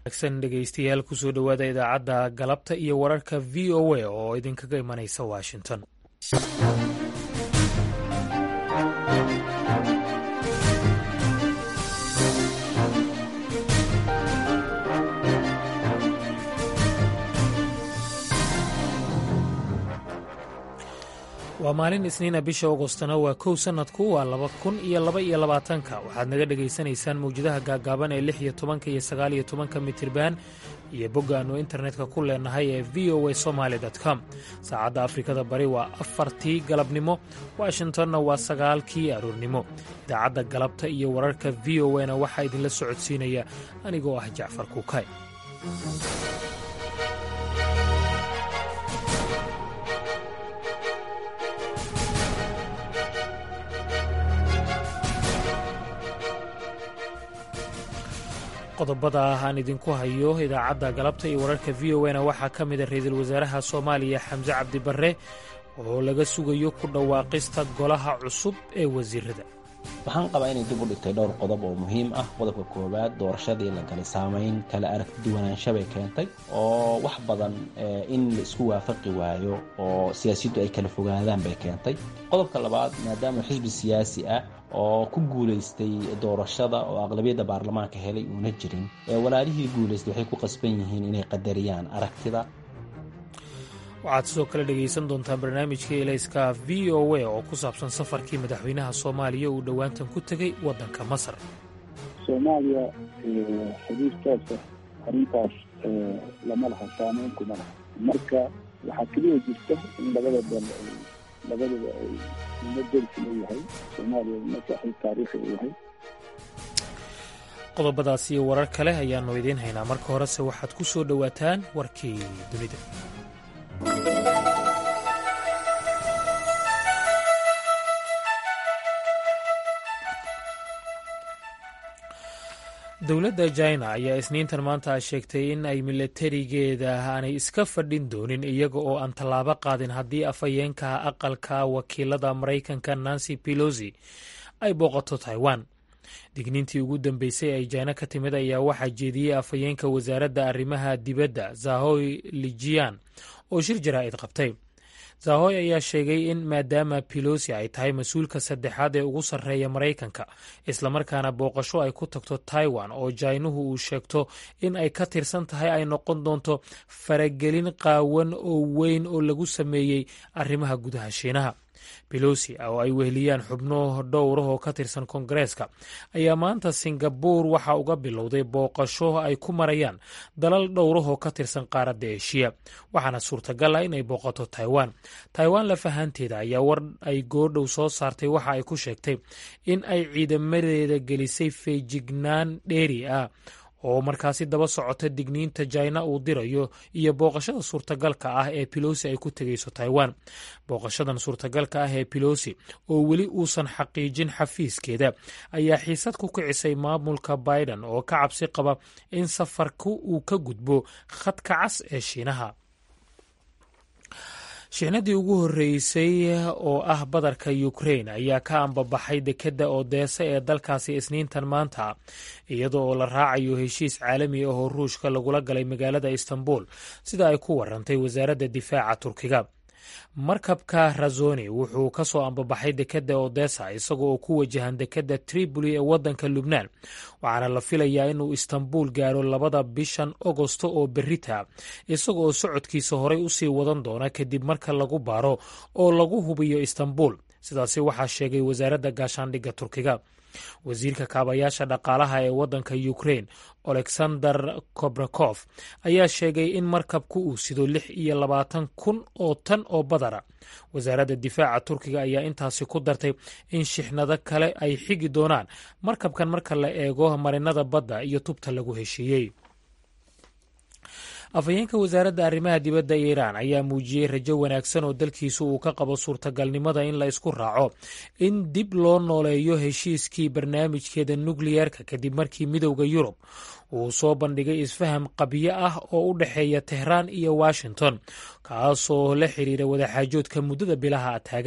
wanaagsan dhegeystayaal kusoo dhowaada idaacadda galabta iyo wararka v o a oo idinkaga imanaysa washington waa maalin isniina bisha agostona waa kow sannadku waa laba kun iyo laba iyo labaatanka waxaad naga dhegaysanaysaan mawjadaha gaagaaban ee lix iyo tobanka iyo sagaal iyo tobanka mitirban iyo bogga aannu internetka ku leenahay ee v o a somaali com saacadda afrikada bari waa afartii galabnimo washingtonna waa sagaalkii aroornimo idaacadda galabta iyo wararka v o na waxaa idinla socodsiinaya anigoo ah jacfar kuukay qodobada ah aan idinku hayo idaacadda galabta iyo wararka v o na waxaa ka mida ra-iisul wasaaraha soomaaliya xamse cabdi barre oo laga sugayo ku dhawaaqista golaha cusub ee wasiirada waxaan qabaa inay dib u dhigtay dhowr qodob oo muhiim ah qodobka koowaad doorashadii la galay saamayn kala aragti duwanaansha bay keentay oo wax badan in la isku waafaqi waayo oo siyaasaddu ay kala fogaadaan bay keentay qodobka labaad maadaama xisbi siyaasi ah oo ku guulaystay doorashada oo aqlabiyadda baarlamaanka helay uuna jirin walaalihii guulaystay waxay ku qasban yihiin inay qadariyaan aragtida waxaad sidoo kale dhegaysan doontaan barnaamijka elayska v o a oo ku saabsan safarkii madaxweynaha soomaaliya uu dhowaantan ku tegey waddanka masar soomaaliya xiriir toosa arrintaas lama laha saameyn kuma laha marka waxaa keliya jirta in labada dal labadaba ay uma dersi leeyahay soomaaliya uma saaxiib taariikhi u yahay qodobadaas iyo warar kale ayaannu idiin haynaa marka horese waxaad ku soo dhowaataan warkii dunida dowladda jina ayaa isniintan maanta sheegtay in ay milatarigeeda aanay iska fadhin doonin iyaga oo aan tallaabo qaadin haddii afhayeenka aqalka wakiilada maraykanka nancy pelosi ay booqato taiwan digniintii ugu dambeysay ay jina ka timid ayaa waxaa jeediyey afhayeenka wasaaradda arrimaha dibadda zahoy lijian oo shir jaraa'id qabtay zahoy ayaa sheegay in maadaama pelosi ay tahay mas-uulka saddexaad ee ugu sarreeya maraykanka islamarkaana booqasho ay ku tagto taiwan oo jainuhu uu sheegto in ay ka tirsan tahay ay noqon doonto faragelin qaawan oo weyn oo lagu sameeyey arrimaha gudaha shiinaha belosi oo ay weheliyaan xubno dhowrah oo ka tirsan koongareeska ayaa maanta singabuur waxa uga bilowday booqasho ay ku marayaan dalal dhowrah oo ka tirsan qaaradda eshiya waxaana suurtagal ah inay booqato taiwan taiwan lafahanteeda ayaa war ay goordhow soo saartay waxa ay ku sheegtay in ay ciidamadeeda gelisay feejignaan dheeri ah oo markaasi daba socota digniinta jina uu dirayo iyo booqashada suurtagalka ah ee pelosi ay ku tegayso taiwan booqashadan suurtagalka ah ee pelosi oo weli uusan xaqiijin xafiiskeeda ayaa xiisad ku kicisay maamulka biden oo ka cabsi qaba in safarku uu ka gudbo khadka cas ee shiinaha shixnadii ugu horreysay oo ah badarka ukrain ayaa ka ambabaxay dekedda odeesa ee dalkaasi isniintan maanta iyadoo oo la raacayo heshiis caalami ah oo ruushka lagula galay magaalada istanbul sida ay ku warantay wasaaradda difaaca turkiga markabka razoni wuxuu ka soo ambabaxay dekedda odesa isagoo oo ku wajahan dekedda tripoli ee waddanka lubnaan waxaana la filayaa inuu istanbul gaaro labada bishan agosto oo berita isaga oo socodkiisa horey usii wadan doona kadib marka lagu baaro oo lagu hubiyo istanbul sidaasi waxaa sheegay wasaaradda gaashaandhigga turkiga wasiirka kaabayaasha dhaqaalaha ee waddanka ukrain alexander kobrakof ayaa sheegay in markabku uu sido lix iyo labaatan kun oo tan oo badara wasaaradda difaaca turkiga ayaa intaasi ku dartay in shixnado kale ay xigi doonaan markabkan marka la eego marinada badda iyo tubta lagu heshiiyey afhayeenka wasaaradda arrimaha dibadda iiraan ayaa muujiyey rajo wanaagsan oo dalkiisu uu ka qabo suurtagalnimada in la isku raaco in dib loo nooleeyo heshiiskii barnaamijkeeda nukliyerka kadib markii midowda yurub uu soo bandhigay isfaham qabyo ah oo u dhexeeya tehraan iyo washington kaasoo la xiriira wadaxaajoodka muddada bilaha taagan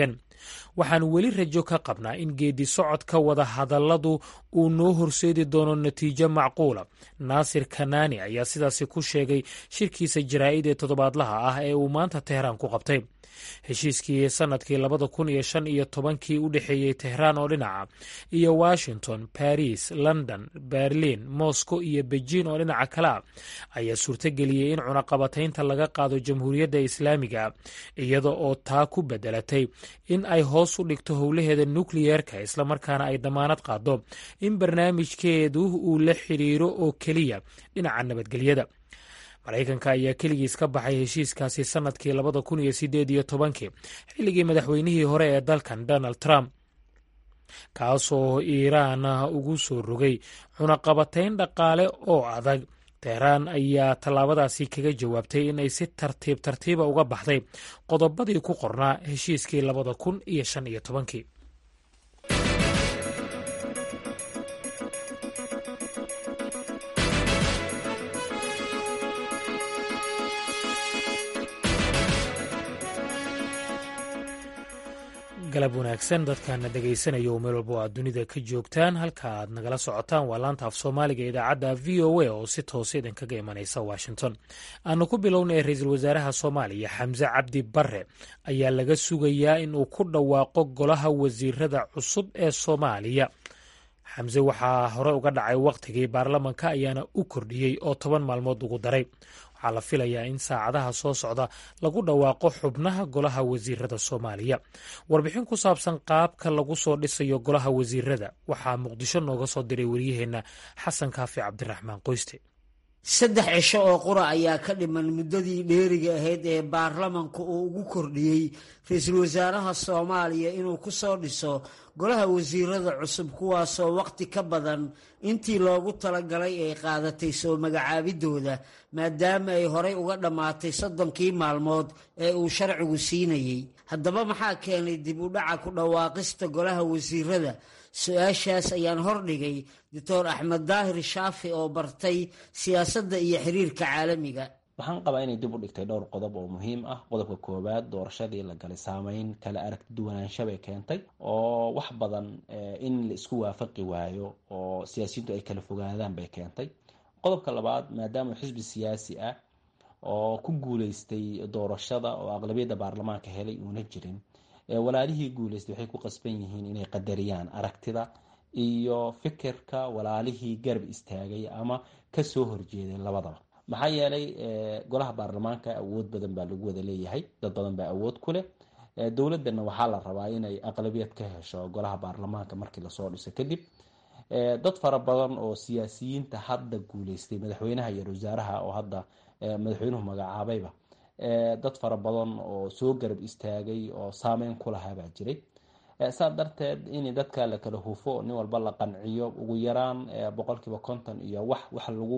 waxaan weli rajo ka qabnaa in geedi socodka wada hadalladu uu noo horseedi doono natiijo macquula naasir kanaani ayaa sidaasi ku sheegay shirkiisa jaraa'id ee toddobaadlaha ah ee uu maanta tehraan ku qabtay heshiiskii sannadkii labada kun iyo shan iyo tobankii u dhexeeyey tehraan oo dhinaca iyo washington baris london berlin moscow iyo beijin oo dhinaca kale a ayaa suurtageliyey in cunaqabataynta laga qaado jamhuuriyadda islaamiga iyada oo taa ku bedelatay in ay hoos u dhigto howlaheeda nukliyeerka islamarkaana ay damaanad qaado in barnaamijkeedu uu la xidhiiro oo keliya dhinaca nabadgelyada maraykanka ayaa keligiis ka baxay heshiiskaasi sannadkii labada kun iyo sideed iyo tobankii xilligii madaxweynihii hore ee dalkan donald trump kaasoo iiraan ugu soo rogay cunaqabatayn dhaqaale oo adag tehraan ayaa tallaabadaasi kaga jawaabtay in ay si tartiib tartiiba uga baxday qodobadii ku qornaa heshiiskii labada kun iyo shan iyo tobankii galab wanaagsan dadkaana dhegaysanaya oo meel walba o aad dunida ka joogtaan halka aad nagala socotaan waa laanta af soomaaliga idaacadda v o a oo si toose idinkaga imanaysa washington aanu ku bilownay ra-iisul wasaaraha soomaaliya xamse cabdi bare ayaa laga sugayaa in uu ku dhawaaqo golaha wasiirada cusub ee soomaaliya xamse waxaa hore uga dhacay wakhtigii baarlamanka ayaana u kordhiyey oo toban maalmood ugu daray waxaa la filayaa in saacadaha soo socda lagu dhawaaqo xubnaha golaha wasiirada soomaaliya warbixin ku saabsan qaabka lagu soo dhisayo golaha wasiirada waxaa muqdisho nooga soo diray wariyaheenna xasan kaafi cabdiraxmaan qoyste saddex cisho oo qura ayaa ka dhiman muddadii dheeriga ahayd ee baarlamanku uu ugu kordhiyey ra-iisul wasaaraha soomaaliya inuu ku soo dhiso golaha wasiirada cusub kuwaasoo wakhti ka badan intii loogu talagalay ay qaadatay soo magacaabidooda maadaama ay horey uga dhammaatay soddonkii maalmood ee uu sharcigu siinayey haddaba maxaa keenay dib u dhaca ku dhawaaqista golaha wasiirada su-aashaas ayaan hordhigay doctor axmed daahir shaafi oo bartay siyaasadda iyo xiriirka caalamiga waxaan qabaa inay dib u dhigtay dhowr qodob oo muhiim ah qodobka koowaad doorashadii la galay saameyn kala aragti duwanaansha bay keentay oo wax badan in la isku waafaqi waayo oo siyaasiyiintu ay kala fogaadaan bay keentay qodobka labaad maadaama xisbi siyaasi ah oo ku guuleystay doorashada oo aqlabiyadda baarlamaanka helay uuna jirin walaalihii guuleystay waxay ku qasban yihiin inay qadariyaan aragtida iyo fikirka walaalihii garab istaagay ama kasoo horjeeday labadaba maxaa yeelay golaha baarlamaanka awood badan baa lagu wada leeyahay dad badan baa awood ku leh dowladana waxaa la rabaa inay aqlabiyad ka hesho golaha baarlamaanka markii lasoo dhiso kadib dad fara badan oo siyaasiyiinta hadda guuleystay madaxweynaha iyo wasaaraha oo hadda madaxweynuhu magacaabayba dad fara badan oo soo garab istaagay oo saameyn ku lahaa baa jiray saa darteed in dadka la kala hufo nin walba la qanciyo ugu yaraan boqolkiiba konton iyo wax wax lagu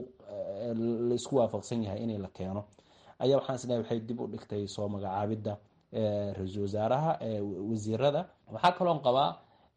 laisku waafaqsan yahay in la keeno ayaa waxaan isleeyahay waxay dib u dhigtay soo magacaabidda ra-iisul wasaaraha wasiirada waxaa kaloon qabaa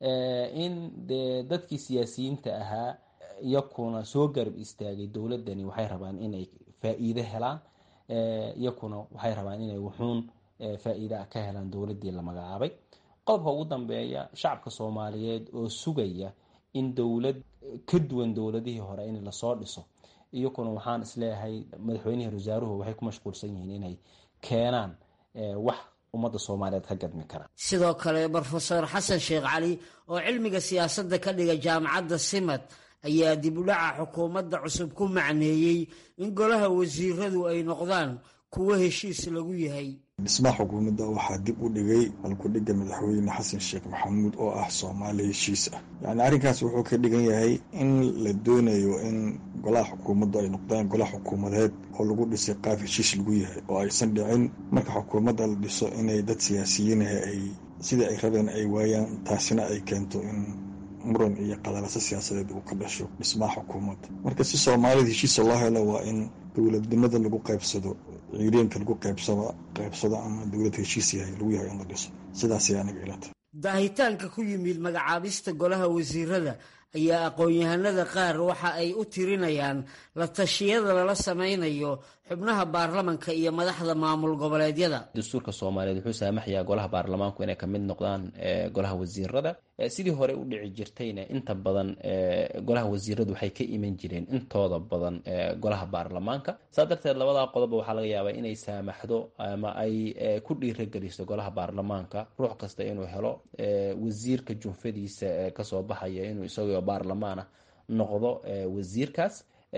in de dadkii siyaasiyiinta ahaa iyakuna soo garab istaagay dowladani waxay rabaan inay faa-iide helaan iyakuna waxay rabaan inay wuxuun faa-iida ka helaan dowladii la magacaabay qodobka ugu dambeeya shacabka soomaaliyeed oo sugaya in dowlad ka duwan dowladihii hore in lasoo dhiso iyakuna waxaan isleeyahay madaxweynihii wasaaruhu waxay ku mashquulsan yihiin inay keenaan wax ummadda soomaaliyeed ka gadmi kara sidoo kale brofeor xasan sheekh cali oo cilmiga siyaasadda ka dhiga jaamacadda simad ayaa dib u dhaca xukuumadda cusub ku macneeyey in golaha wasiiradu ay noqdaan kuwo heshiis lagu yahay dhismaha xukuumadda waxaa dib u dhigay halkudhigga madaxweyne xasan sheekh maxamuud oo ah soomaali heshiis ah yacni arrinkaas wuxuu ka dhigan yahay in la doonayo in golaha xukuumaddu ay noqdaan golaha xukuumadeed oo lagu dhisay qaab heshiis lagu yahay oo aysan dhicin marka xukuumadda la dhiso inay dad siyaasiyiinaha ay sidai ay rabeen ay waayaan taasina ay keento in muran iyo qadalaso siyaasadeed uu ka dhasho dhismaha xukuumadda marka si soomaalida heshiisa loo helo waa in dowladnimada lagu qaybsado ciireenka lagu qaybsado qaybsado ama dowlad heshiis yahay lagu yahay in la dhiso sidaasay aniga ilata daahitaanka ku yimid magacaabista golaha wasiirada ayaa aqoon-yahanada qaar waxa ay u tirinayaan la tashiyada lala sameynayo xubnaha baarlamanka iyo madaxda maamul goboleedyada dastuurka soomaaliyeed wuxuu saamaxayaa golaha baarlamaanku inay kamid noqdaan golaha wasiirada sidii hore u dhici jirtayna inta badan golaha wasiiradu waxay ka iman jireen intooda badan golaha baarlamaanka saa darteed labadaa qodoba waxaa laga yaabaa inay saamaxdo ama ay ku dhiirageliso golaha baarlamaanka ruux kasta inuu helo wasiirka junfadiisa kasoo baxaya inuu isagoo baarlamaana noqdo wasiirkaas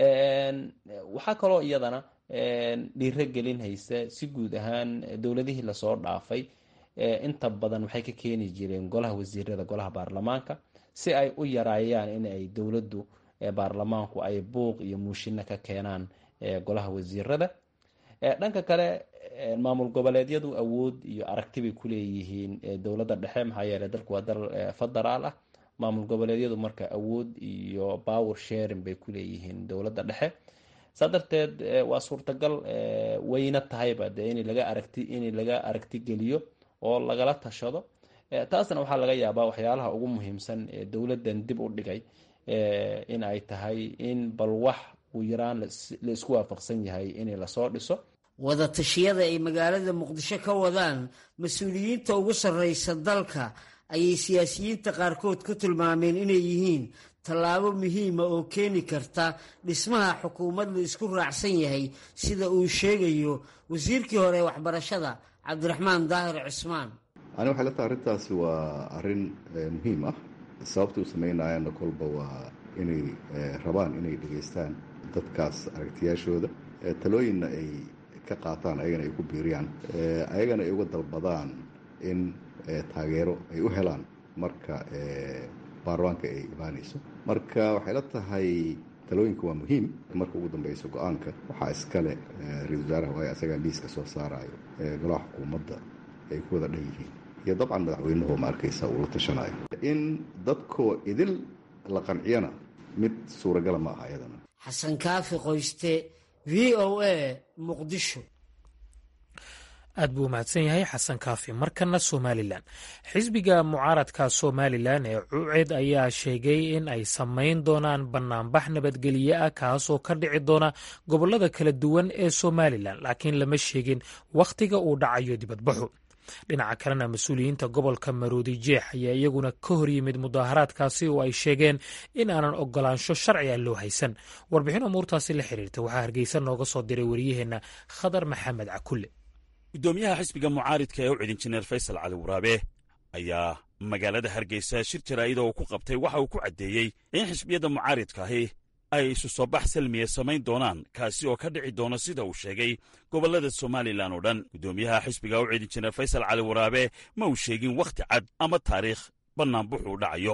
waxaa kaloo iyadana dhiiro gelin haysa si guud ahaan dowladihii lasoo dhaafay inta badan waxay ka keeni jireen golaha wasiirada golaha baarlamaanka si ay u yaraayaan in ay dowladdu baarlamaanku ay buuq iyo muushino ka keenaan golaha wasiirada dhanka kale maamul goboleedyadu awood iyo aragti bay kuleeyihiin dowladda dhexe maxaa yeeley dalku waa dal federaal ah maamul goboleedyadu marka awood iyo power sharing bay kuleeyihiin dowladda dhexe saa darteed waa suurtagal wayna tahayba de in laga aragti in laga aragti geliyo oo lagala tashado taasna waxaa laga yaabaa waxyaalaha ugu muhiimsan ee dowladdan dib u dhigay in ay tahay in bal wax uu yaraan la isku waafaqsan yahay in lasoo dhiso wadatashyada ay magaalada muqdisho ka wadaan mas-uuliyiinta ugu sarreysa dalka ayay siyaasiyiinta qaarkood ku tilmaameen inay yihiin tallaabo muhiima oo keeni karta dhismaha xukuumad la isku raacsan yahay sida uu sheegayo wasiirkii hore ee waxbarashada cabdiraxmaan daahir cismaan ani waxay la tahay arrintaasi waa arrin muhiim ah sababta u samaynayaanna kolba waa inay rabaan inay dhegaystaan dadkaas aragtiyaashooda talooyinna ay ka qaataan ayagana ay ku biiriyaan ayagana ay uga dalbadaan in taageero ay u helaan marka baarlamaanka ay imaanayso marka waxay la tahay talooyinka waa muhiim marka ugu dambeyso go-aanka waxaa iskale ra-isul wasaaraha waayo asagaa liiska soo saarayo golaha xukuumadda ay ku wada dhan yihiin iyo dabcan madaxweynuhu ma arkaysa uu la tashanayo in dadkoo idil la qanciyana mid suuragala ma aha iyadana xasan kaafi qoyste v o a muqdisho aad buu umahadsan yahay xasan kaafi markana somalilan xisbiga mucaaradka somalilan ee cuced ayaa sheegay in ay samayn doonaan banaanbax nabadgelye ah kaasoo ka dhici doona gobolada kala duwan ee somalilan laakiin lama sheegin wakhtiga uu dhacayo dibadbaxu dhinaca kalena mas-uuliyiinta gobolka maroodi jeex ayaa iyaguna ka hor yimid mudaaharaadkaasi oo ay sheegeen in aanan ogolaansho sharci ah loo haysan warbixin umuurtaasi la xiriirta waxaa hargeysa nooga soo diray wariyaheenna khadar maxamed cakulle guddoomiyaha xisbiga mucaaridka ee u cid injineer faysal cali waraabe ayaa magaalada hargeysa shir jaraa'ida uu ku qabtay waxa uu ku caddeeyey in xisbiyadda mucaaridkaahi ay isu soo bax salmiya samayn doonaan kaasi oo ka dhici doona sida uu sheegay gobollada somalilan oo dhan guddoomiyaha xisbiga u cid injineer faysal cali waraabe ma uu sheegin wakhti cad ama taariikh bannaanbuxuu dhacayo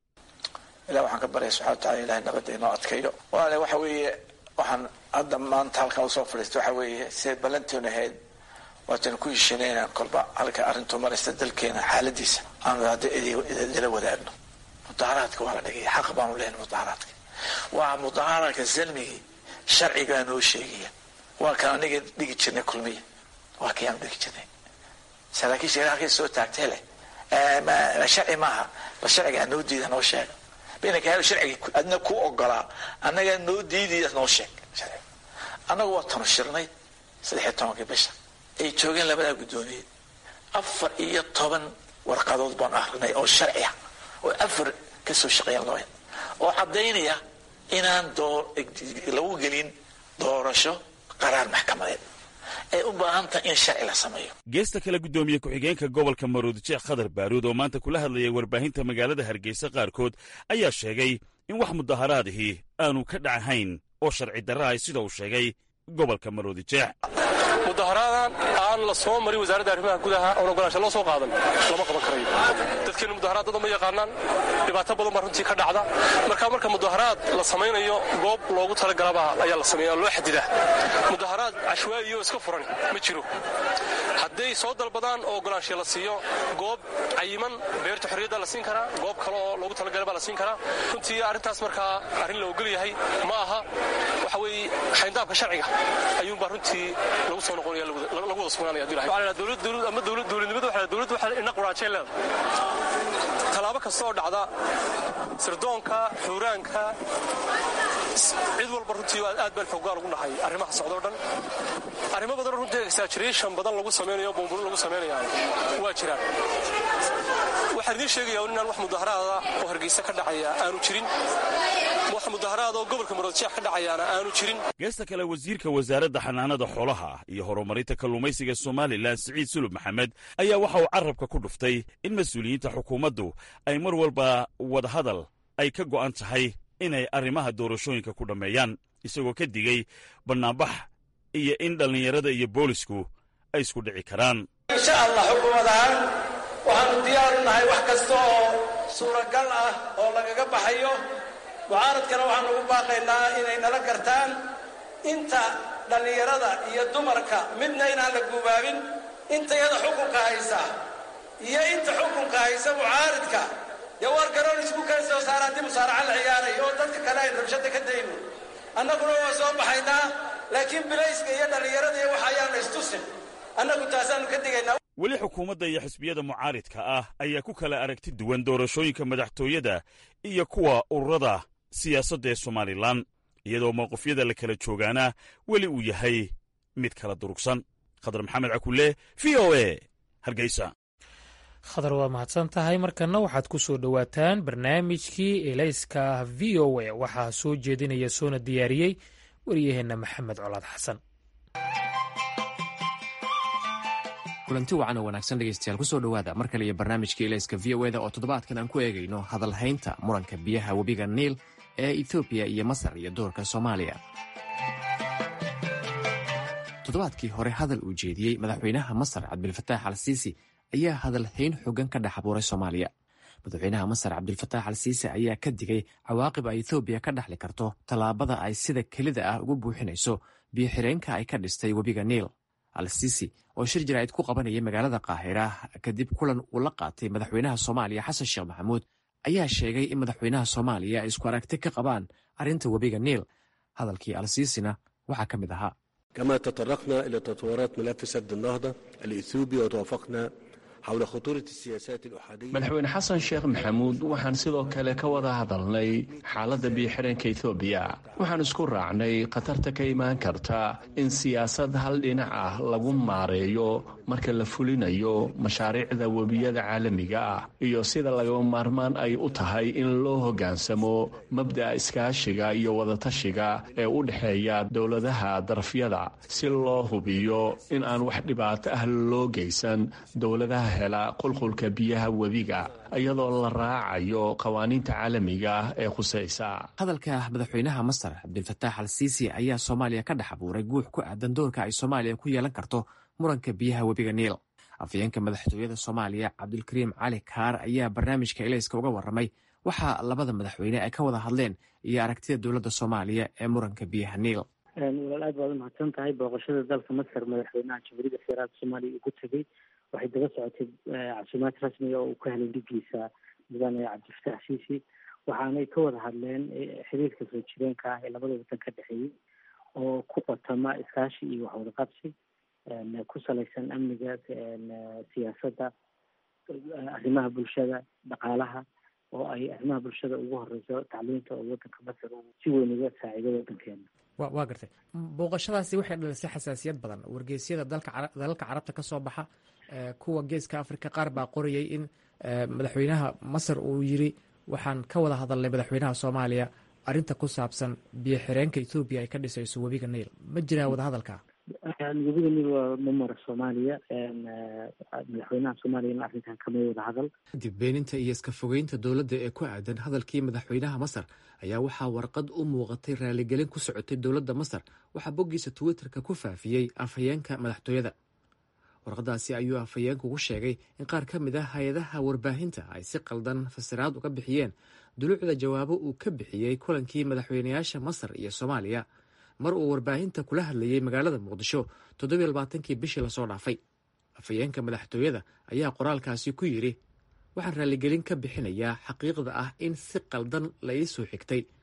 ilah waxaan ka baryaya subxana watacala ilahay nabadda inoo adkayo walaale waxa weeye waxaan hadda maanta halkan usoo fadhiista waxa weeye siday ballanteenu ahayd waatanu ku heshiinay inaan kolba halka arrintu maraysta dalkeena xaaladiisa aanu hadda idila wadaagno mudaharaadka waa la dhigaya xaq baanu leenay mudaharaadka waa mudaharaadka salmigii sharcigaa noo sheegaya waa kan aniga dhigi jirnay kulmiya waa kii aanu dhigi jirnay saraakiisha halkay soo taagtay leh sharci maaha bal sharciga noo diida noo sheega bainaka hel sharciga adna ku ogolaa annaga noo diidaya noo sheeg sharciga annagu waa tanu shirnay saddexiyo tobankii bisha ay joogeen labadaa guddoomiye afar iyo toban warqadood baan akrinay oo sharci ah oo afar ka soo shaqeeyeen looya oo caddaynaya inaan lagu gelin doorasho qaraar maxkamadeed ay u baahan tahay in sharci la sameeyo geesta kale guddoomiye ku-xigeenka gobolka maroodijeex khadar baaruud oo maanta kula hadlayay warbaahinta magaalada hargeysa qaarkood ayaa sheegay in wax mudaharaadihii aanu ka dhacahayn oo sharci darrahay sida uu sheegay gobolka maroodijeex mudaharaadan aan la soo marin wasaaradda arrimaha gudaha oon ogolaansha loo soo qaadan lama qaban karayo dadkeennu mudaharaadada ma yaqaanaan dhibaato badan baa runtii ka dhacda marka marka mudaharaad la samaynayo goob loogu talagalabaa ayaa la sameeya loo xadidaa mudaharaad cashwaa'iyo iska furan ma jiro hadday soo dalbadaan oo ogolaansha la siiyo goob cayiman beerta xorriyadda la siin karaa goob kale oo loogu talagalabaa la siin karaa runtii arrintaas markaa arrin la ogol yahay ma aha waxa weeye xayndaabka sharciga ayuunbaa runtii lagu soo noqonaya lagu wada sugnaanaya hadii lahay waxaa dowlad dowlad ama dowlad dowladnimada waxaa dowladda waxaa ina quraanjeen leedahay tallaabo kasta oo dhacda sirdoonka xuuraanka cid walba runtii aad baan xoogaa ugu nahay arrimaha socdoo dhan arrimo badan runtii exaggeration badan lagu samaynayo bumburu lagu samaynayaa waa jiraan waxaan idiin sheegayaa inaan wax mudaharaada oo hargeysa ka dhacaya aanu jirin wax mudaharaada oo gobolka muradjeex ka dhacayaana aanu jirin geesta kale wasiirka wasaaradda xanaanada xoolaha iyo horumarinta kalluumaysiga somalilan siciid sulub maxamed ayaa waxa uu carrabka ku dhuftay in mas-uuliyiinta xukuumaddu ay mar walba wadahadal ay ka go'an tahay inay arrimaha doorashooyinka ku dhammeeyaan isagoo ka digay bannaanbax iyo in dhallinyarada iyo boolisku ay isku dhici karaan insha allah xukuumad ahaan waxaannu diyaaru nahay wax kasta oo suuragal ah oo lagaga baxayo mucaaradkana waxaanu ugu baaqaynaa inay nala gartaan inta dhallinyarada iyo dumarka midna inaan la guubaabin intayada xukunka haysa iyo inta xukunka haysa mucaaridka dee waar garoon isku keen soo saara haddii musaaraca la ciyaarayo oo dadka kale ayn rabshada ka dayno annaguna waa soo baxaynaa laakiin bilayska iyo dhallinyarada iyo waxa ayaanu istusin annagu taasaannu ka digaynaa weli xukuumadda iyo xisbiyada mucaaridka ah ayaa ku kala aragti duwan doorashooyinka madaxtooyada iyo kuwa ururada siyaasadda ee somalilan iyadoo mowqifyada la kala joogaana weli uu yahay mid kala durugsan khadar maxamed cakulle v o e hargeysa khadar waa mahadsan tahay markanna waxaad ku soo dhowaataan barnaamijkii elayska v o e waxaa soo jeedinaya soona diyaariyey waryaheenna maxamed colaad xasan kulanti wacan oo wanaagsan dhegeystayaal kusoo dhowaada mar kale iyo barnaamijka elayska v o eda oo toddobaadkan aan ku eegayno hadalhaynta muranka biyaha webiga niil ee etoobiya iyo masar iyo doorka soomaaliya toddobaadkii hore hadal uu jeediyey madaxweynaha masar cabdilfataax al siisi ayaa hadalhayn xogan ka dhex abuuray soomaaliya madaxweynaha masar cabdilfataax al siisi ayaa ka digay cawaaqib ay etoobiya ka dhexli karto tallaabada ay sida kelida ah ugu buuxinayso biyo-xireenka ay ka dhistay webiga niil al siisi oo shir jaraa'id ku qabanaya magaalada kaahira kadib kulan uu la qaatay madaxweynaha soomaaliya xasan sheekh maxamuud ayaa sheegay in madaxweynaha soomaaliya ay isku aragti ka qabaan arrinta webiga niil hadalkii al siisina waxaa ka mid ahaa كما تطرقنا إلى تطورات ملف سد النهضة الإثيوبي وتوافقنا حول خطورة السياسات الأحادية madaxweyne xasan sheekh maxamuud waxaan sidoo kale ka wada hadalnay xaaladda biyo-xidhanka etoobiya waxaan isku raacnay khatarta ka imaan karta in siyaasad hal dhinac ah lagu maareeyo marka la fulinayo mashaariicda webiyada caalamiga ah iyo sida lagaba maarmaan ay u tahay in loo hoggaansamo mabda'a iskaashiga iyo wadatashiga ee u dhexeeya dowladaha darafyada si loo hubiyo in aan wax dhibaato ah loo geysan dowladaha hela qulqulka biyaha webiga iyadoo la raacayo qawaaniinta caalamiga ah ee khusaysa hadalka madaxweynaha masar cabdilfataax al siisi ayaa soomaaliya ka dhex abuuray guux ku aadan doorka ay soomaaliya ku yeelan karto muranka biyaha webiga niil afayeenka madaxtooyada soomaaliya cabdulkariim cali kaar ayaa barnaamijka elayska uga warramay waxaa labada madaxweyne ay ka wada hadleen iyo aragtida dowladda soomaaliya ee muranka biyaha niil walaal aad baad umahadsan tahay booqashada dalka masar madaxweynaha jamhuuriyadda federaalka soomaaliya ugu tegey waxay daba socotay casuumaad rasmiga oo uu ka helay dhigiisa mudane cabdifataax siisi waxaanay ka wada hadleen xiriirka soo jireenka ah ee labada waddan ka dhexeeyey oo ku qotama iskaashi iyo waxwada qabsi ku salaysan amniga siyaasadda arrimaha bulshada dhaqaalaha oo ay arrimaha bulshada ugu horeyso tacliinta oo waddanka masar uu si weyn uga saaciido waddankeena wa waa gartay booqashadaasi waxay dhalisay xasaasiyad badan wargeysyada dalka dalalka carabta ka soo baxa kuwa geeska afrika qaar baa qorayay in madaxweynaha masar uu yiri waxaan ka wada hadalnay madaxweynaha soomaaliya arrinta ku saabsan biyo xireenka ethoobiya ay ka dhisayso webiga niil ma jiraa wadahadalka webiga niil waa mamara soomaaliya madaxweynaha soomaaliyana arrintan kama wada hadal kadib beeninta iyo iska fogeynta dowladda ee ku aadan hadalkii madaxweynaha masar ayaa waxaa warqad u muuqatay raaligelin ku socotay dowladda masar waxaa boggiisa twitterka ku faafiyey afhayeenka madaxtooyada warqadaasi ayuu afhayeenku ku sheegay in qaar ka mid ah hay-adaha warbaahinta ay si qaldan fasiraad uga bixiyeen duluucda jawaabo uu ka bixiyey kulankii madaxweynayaasha masar iyo soomaaliya mar uu warbaahinta kula hadlayey magaalada muqdisho toddobiy labaatankii bishii lasoo dhaafay afhayeenka madaxtooyada ayaa qoraalkaasi ku yidhi waxaan raaligelin ka bixinayaa xaqiiqda ah in si qaldan la ii soo xigtay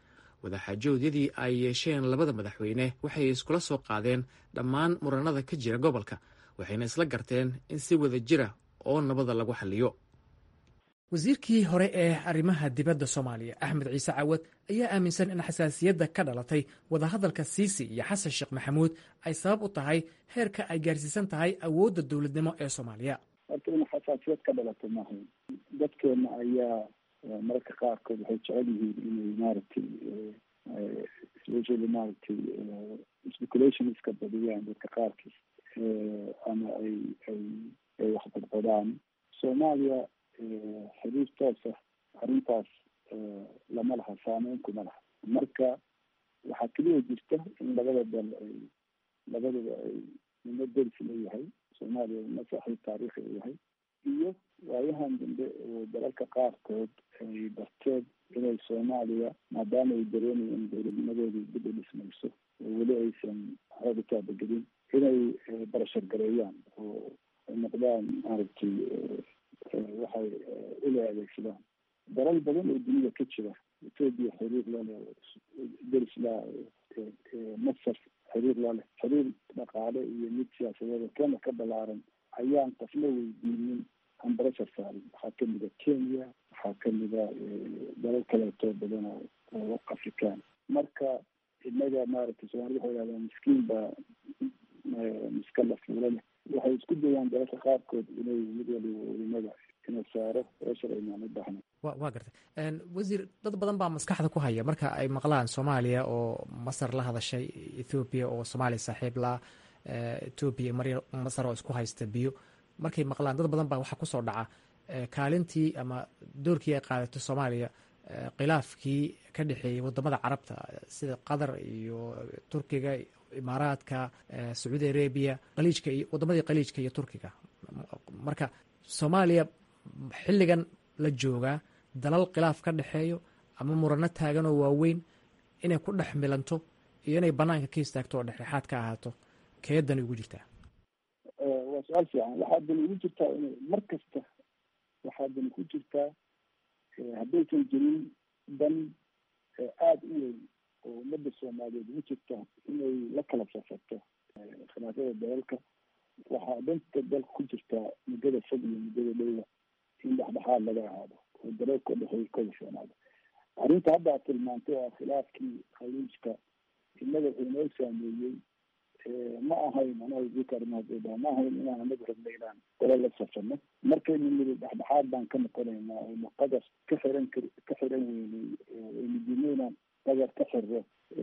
wadaxaajoodyadii ay yeesheen labada madaxweyne waxay iskula soo qaadeen dhammaan muranada ka jira gobolka waxayna isla garteen in si wada jira oo nabada lagu xaliyo wasiirkii hore ee arrimaha dibadda soomaaliya axmed ciise cawad ayaa aaminsan in xasaasiyadda ka dhalatay wadahadalka siisi iyo xasan sheekh maxamuud ay sabab u tahay heerka ay gaarsiisan tahay awoodda dowladnimo ee soomaaliya horta in xasaasiyad ka dhalato maaha dadkeena ayaa mararka qaarkood waxay jecel yihiin inay maaragtay especially maaragtay speculationska badiyaan dadka qaarkiis ama ay ay ay wax badbadaan soomaaliya xiriir toos ah arrintaas lama laha saameyn kuma laha marka waxaa keliya jirta in labada dal ay labadaba ay nimo deris leeyahay soomaaliya nimo saaxiib taariikhi u yahay iyo waayahan dambe oo dalalka qaarkood ay darteed inay soomaaliya maadaama ay dareemayen in dowladnimadeedii dib u dhismayso oo weli aysan xooga taabagelin inay barashar gareeyaan oo ay noqdaan maaragtay waxay ila adeegsadaan dalal badan oo dunida ka jira etoobiya xiriir lale deris la masar xiriir laleh xiriir dhaqaale iyo mid siyaasadeed kena ka balaaran ayaan qofna weydiinin aan barashar saarin waxaa kamida kenya waxaa kamida dalal kaleeto badan oo afrikaan marka inaga maaragtay soomaalida waxay yidhahdaan miskiin baa miska la fuula leh waxay isku dayaan dalalka qaarkood inay mid waliba ulimada inuu saaro eeshar aynaan u baahna wa waa gartay wasiir dad badan baa maskaxda ku haya marka ay maqlaan soomaaliya oo masar la hadashay ethoobiya oo soomaaliya saaxiib la etoobiya mar masar oo isku haysta biyo markay maqlaan dad badan baa waxaa kusoo dhaca kaalintii ama doorkii ay qaadato soomaaliya khilaafkii ka dhexeeyey wadamada carabta sida qatar iyo turkiga imaaraadka sacuudi arabiya qaliijka iyo wadamadii qaliijka iyo turkiga marka soomaaliya xilligan la joogaa dalal khilaaf ka dhexeeyo ama murano taagan oo waaweyn inay ku dhex milanto iyo inay banaanka ka istaagto oo dhexdhexaad ka ahaato keedani ugu jirtaa waa su-aal fiican waxaa dani ugu jirtaa in mar kasta waxaa dani ku jirtaa haddaysan jirin dan aada u weyn oo ummadda soomaaliyeed ugu jirta inay la kala safarto khilaafyada dalalka waxaa danta dalka ku jirtaa muddada fog iyo muddada dhowda in dhexdhexaad laga ahaado oo dalalka udhexeeya ka heshoonaado arrinta hadda aad tilmaantay oo khilaafkii khaliijka innaga wuxuu inoo saameeyey ma ahayn anaga ma ahayn inaan anagu rabna inaan dala la safano markaynu nidi dhexdhexaad baan ka noqonaynaa aynu qadar ka xiran kar ka xiran weynay aynu dino inaan qadar ka xirro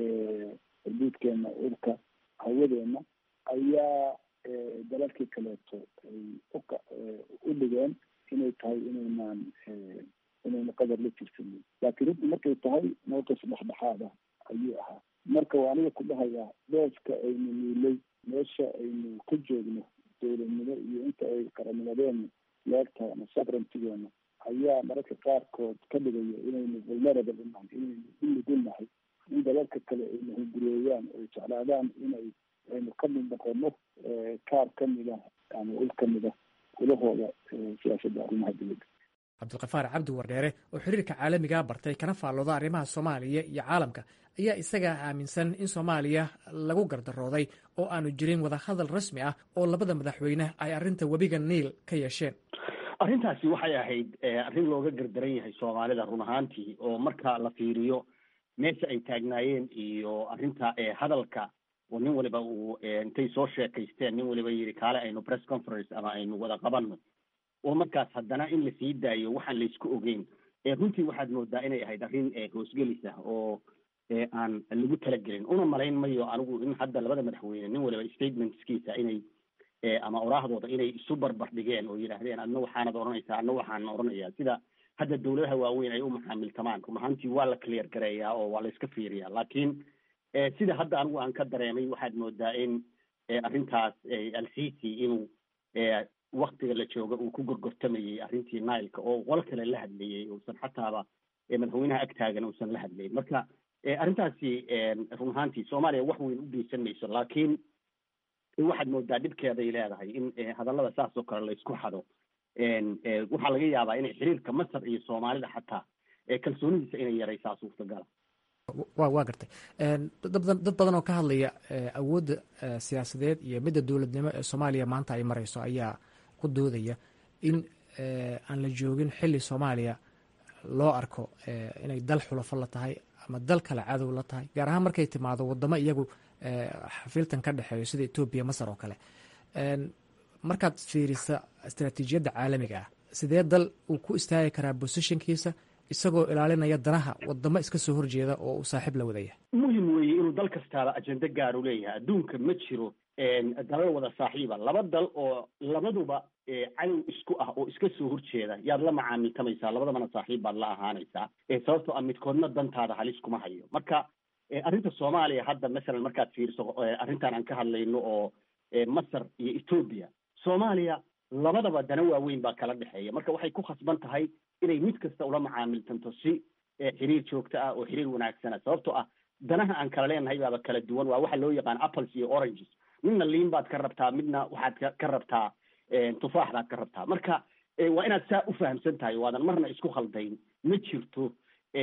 xuduudkeena urka hawadeena ayaa dalalkii kaleeto ay uka u dhigeen inay tahay inaynaan inaynu qadar la jirsanin laakiin runtii markay tahay mowqif dhexdhexaad ah ayuu ahaa marka waa aniga ku dhahayaa dooska aynu niilay meesha aynu ka joogno dowladnimo iyo inta ay qaranimadeenu leegtahay ama sabrantigeena ayaa mararka qaarkood ka dhigaya inaynu vulnerable unahay inaynu u nugulnahay in dalalka kale aynu hungureeyaan oo jeclaadaan inay aynu ka mid noqono kaar ka mida ama ul ka mida ulahooda siyaasadda arrimaha dowladda cabdulkafaar cabdi wardheere oo xiriirka caalamiga bartay kana faallooda arrimaha soomaaliya iyo caalamka ayaa isagaa aaminsan in soomaaliya lagu gardarooday oo aanu jirin wadahadal rasmi ah oo labada madaxweyne ay arrinta webiga niil ka yeesheen arrintaasi waxay ahayd arrin looga gardaran yahay soomaalida run ahaantii oo marka la fiiriyo meesha ay taagnaayeen iyo arrinta hadalka oo nin waliba uu intay soo sheekaysteen nin waliba yidhi kaale aynu press conference ama aynu wada qabanno oo markaas haddana in lasii daayo waxaan laysku ogeyn runtii waxaad moodaa inay ahayd arrin hoosgelis ah oo aan lagu talagelin una malayn mayo anigu in hadda labada madaxweyne nin waliba statementskiisa inay ama oraahdooda inay isu barbar dhigeen oo yidhaahdeen adna waxaanad odhanaysaa adna waxaan odhanayaa sida hadda dawladaha waaweyn ay u maxaamiltamaan run ahaantii waa la clear gareeyaa oo waa la iska fiiriyaa laakiin sida hadda anigu aan ka dareemay waxaad moodaa in arrintaas alcity inuu waktiga la jooga uu ku gorgortamayey arrintii nileka oo qolo kale la hadlayey uusan xataaba madaxweynaha ag taagan uusan la hadlayn marka arrintaasi run ahaantii soomaaliya wax weyn u geysan mayso laakiin waxaad moodaa dhibkeeday leedahay in hadallada saas oo kale laysku xado waxaa laga yaabaa inay xiriirka masar iyo soomaalida xataa kalsoonidiisa inay yaraysaa suurtagala waa gartay dad badan oo ka hadlaya awoodda siyaasadeed iyo midda dowladnimo ee soomaaliya maanta ay marayso ayaa ku doodaya in aan la joogin xili soomaaliya loo arko inay dal xulafo la tahay ama dal kale cadow la tahay gaar ahaan markay timaado wadamo iyagu xafiiltan ka dhexeeyo sida etoobiya masar oo kale markaad fiirisa istaraatiijiyadda caalamiga ah sidee dal uu ku istaagi karaa bosishinkiisa isagoo ilaalinaya danaha wadamo iska soo horjeeda oo uu saaxiib la wadaya muhim weeye inuu dal kastaaba ajende gaar u leeyahay adduunka ma jiro dalal wada saaxiiba laba dal oo labaduba cadow isku ah oo iska soo horjeeda yaad la macaamiltamaysaa labadabana saaxiib baad la ahaanaysaa sababtoo ah midkoodna dantaada halis kuma hayo marka arrinta soomaaliya hadda masalan markaad fiiriso arrintan aan ka hadlayno oo masar iyo etoobiya soomaaliya labadaba dana waaweyn baa kala dhexeeya marka waxay ku khasban tahay inay mid kasta ula macaamiltanto si xiriir joogto ah oo xiriir wanaagsana sababtoo ah danaha aan kala leenahay baaba kala duwan waa waxa loo yaqaan apples iyo oranges midna liin baad ka rabtaa midna waxaad ka rabtaa tufaax baad ka rabtaa marka waa inaad saa u fahamsan tahay waadan marna isku khaldayn ma jirto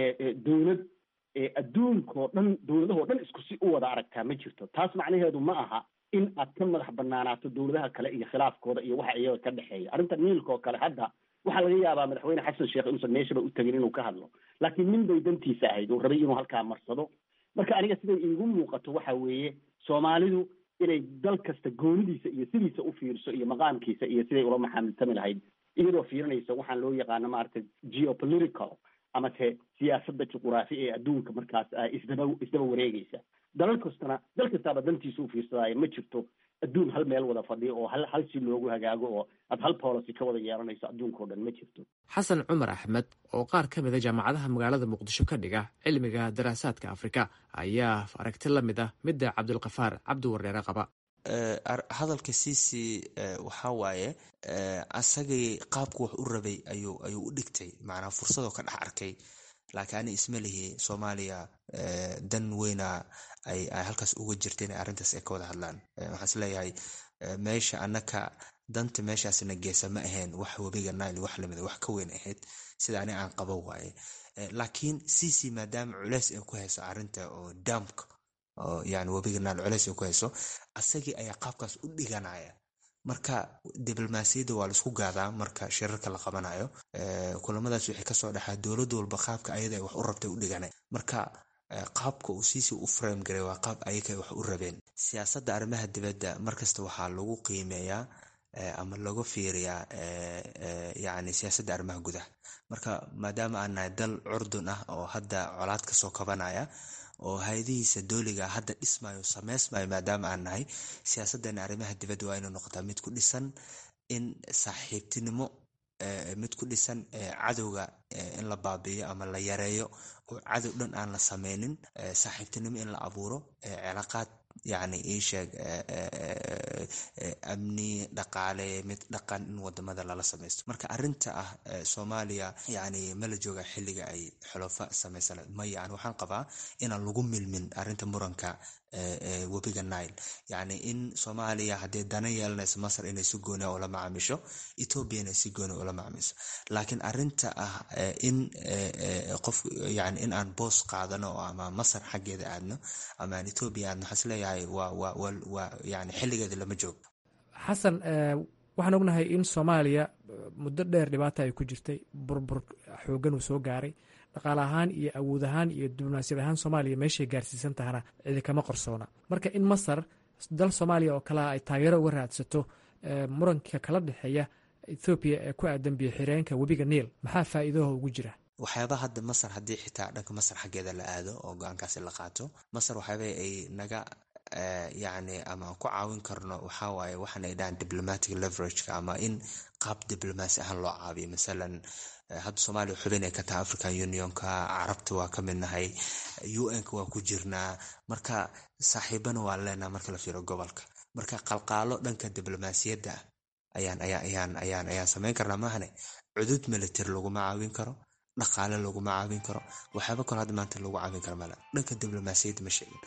dowlad adduunkao dhan dowladahoo dhan isku si u wada aragtaa ma jirto taas macnaheedu ma aha in aad ka madax banaanaato dowladaha kale iyo khilaafkooda iyo waxa iyaga ka dhexeeya arrinta niilka oo kale hadda waxaa laga yaabaa madaxweyne xasan sheekh inuusan meeshaba u tegin inuu ka hadlo laakiin nin bay dantiisa ahayd uu rabay inuu halkaa marsado marka aniga siday iigu muuqato waxa weeye soomaalidu inay dal kasta goonidiisa iyo sidiisa u fiirso iyo maqaamkiisa iyo siday ula maxaamiltami lahayd iyadoo fiirinaysa waxaan loo yaqaano maaragtay geopolitical ama te siyaasadda juquraafi ee adduunka markaas isdaba isdaba wareegaysa dalal kastana dal kastaaba dantiisa u fiirsadaayo ma jirto adduun hal meel wada fadhiyo oo hal hal si loogu hagaago oo aad hal policy ka wada yeelanayso adduunka o dhan ma jirto xasan cumar axmed oo qaar ka mid a jaamacadaha magaalada muqdisho ka dhiga cilmiga daraasaadka afrika ayaa aragti la mid ah midda cabdulkafaar cabdi wareere qaba hadalka cici waxaa waaye asagay qaabku wax u rabay ayuu ayuu u dhigtay macnaa fursadoo ka dhex arkay laakiin ani isma lihi soomaaliya dan weyna ay ay halkaas uga jirta inay arrintaas ay ka wada hadlaan waxaan is leeyahay meesha annaka danta meeshaasna geesa ma ahayn wax webiga nile wax lamida wax ka weyn ahayd sida ani aan qaba waaye laakiin cici maadaama culeys ay ku hayso arrinta oo damka oo yani webiga nile culeys ay ku hayso asagii ayaa qaabkaas u dhiganaya marka diblomaasiyadda waa laisku gaadaa marka shirarka la qabanayo kulamadaas waxay kasoo dhexaa dowlad walba qaabka ayada ay wax u rabtay u dhigana marka qaabka uu siisi u frame garay waa qaab ayaga ay wax u rabeen siyaasadda arrimaha dibadda markasta waxaa lagu qiimeeyaa ama lagu fiiriyaa yani siyaasadda arrimaha gudaha marka maadaama aan nahay dal curdun ah oo hadda colaad kasoo kabanaya oo hay-adihiisa dooliga hadda dhismayo sameysmayo maadaama aan nahay siyaasadana arrimaha dibadda waa inay noqotaa mid ku dhisan in saaxiibtinimo mid ku dhisan cadowga in la baabiiyo ama la yareeyo oo cadow dhan aan la sameynin saaxiibtinimo in la abuuro cilaaqaad yani iisheeg amni dhaqaale mid dhaqan in wadamada lala sameysto marka arinta ah soomaaliya yani mala jooga xiliga ay xolofa sameysan maya an waxaan qabaa inaan lagu milmin arinta muranka webiga nile yani in soomaaliya haddii dana yeelanayso masar inay si gooni ula macaamisho ethoobia inay si gooni ula macaamisho laakiin arinta ah in qof yani in aan boos qaadano ama masar xaggeeda aadno ama aan ethoobia aadno waxaan isleeyahay waa waa waa waa yani xilligeeda lama joogo xasan waxaan ognahay in soomaaliya muddo dheer dhibaata ay ku jirtay burbur xoogan uu soo gaaray dhaqaale ahaan iyo awood ahaan iyo diblomaasiyad ahaan soomaaliya meeshay gaarsiisan tahana cidi kama qorsoona marka in masar dal soomaaliya oo kalea ay taageero uga raadsato muranka kala dhexeeya ethoobiya ee ku aadan biyo xireenka webiga niil maxaa faa'iidaha ugu jira waxyaabaha hadda masar haddii xitaa dhanka masar xaggeeda la aado oo go-aankaasi la qaato masar waxyaaba ay naga yani ama aan ku caawin karno waxaa waaye waxaan ay dhahaan diplomatic leverageka ama in qaab diblomaasi ahaan loo caabiyo masalan hadda soomaaliya xubin ay ka tahay african unionka carabta waa ka mid nahay un-ka waa ku jirnaa marka saaxiibana waa leenaha marka la fiiro gobolka marka qalqaalo dhanka diblomaasiyadda ayaan ayaa ayaan ayaan ayaan samayn karnaa maahane cudud military laguma caawin karo dhaqaale laguma caawin karo waxyaaba kalo hadda maanta lagu caawin karo male dhanka diblomaasiyadda ma sheegin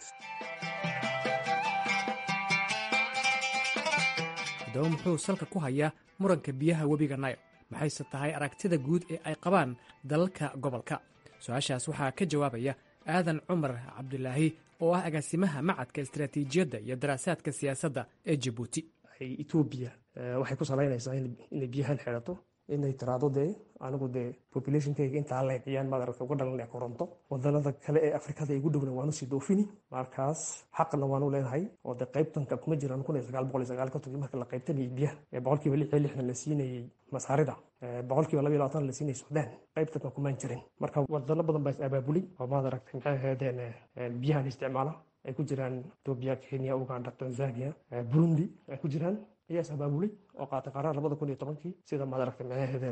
haddaba muxuu salka ku hayaa muranka biyaha webiga nile maxayse tahay aragtida guud ee ay qabaan dalalka gobolka su-aashaas waxaa ka jawaabaya aadan cumar cabdulaahi oo ah agaasimaha macadka istaraatiijiyadda iyo daraasaadka siyaasadda ee jabuuti etoobiya waxay ku salaynaysaa inay biyahan xidhato inay tiraado dee anigu dee populationkayga intaa leeciyaan maad aragta uga dhalanaya koronto wadanada kale ee afrikada igu dhowna waanu sii doofini markaas xaqna waanu leenahay oo dee qaybtanka kuma jiraan kun iyo sagaal boqol iyo sagaal kontonkii marka la qaybtanayay biyaha ee boqolkiiba lix iyo lixdan la siinayay masaarida boqolkiiba laba iyo labaatan la siinayay suudaan qaybtanka kumaan jirin marka wadano badan baa is abaabulay oo maad aragtay maxay ahaydeen biyahan isticmaala ay ku jiraan etoobiya kenya uganda tanzania burundi ay ku jiraan ayaa is abaabulay oo qaatay qaraar labada kun iyo tobankii sida maad aragtay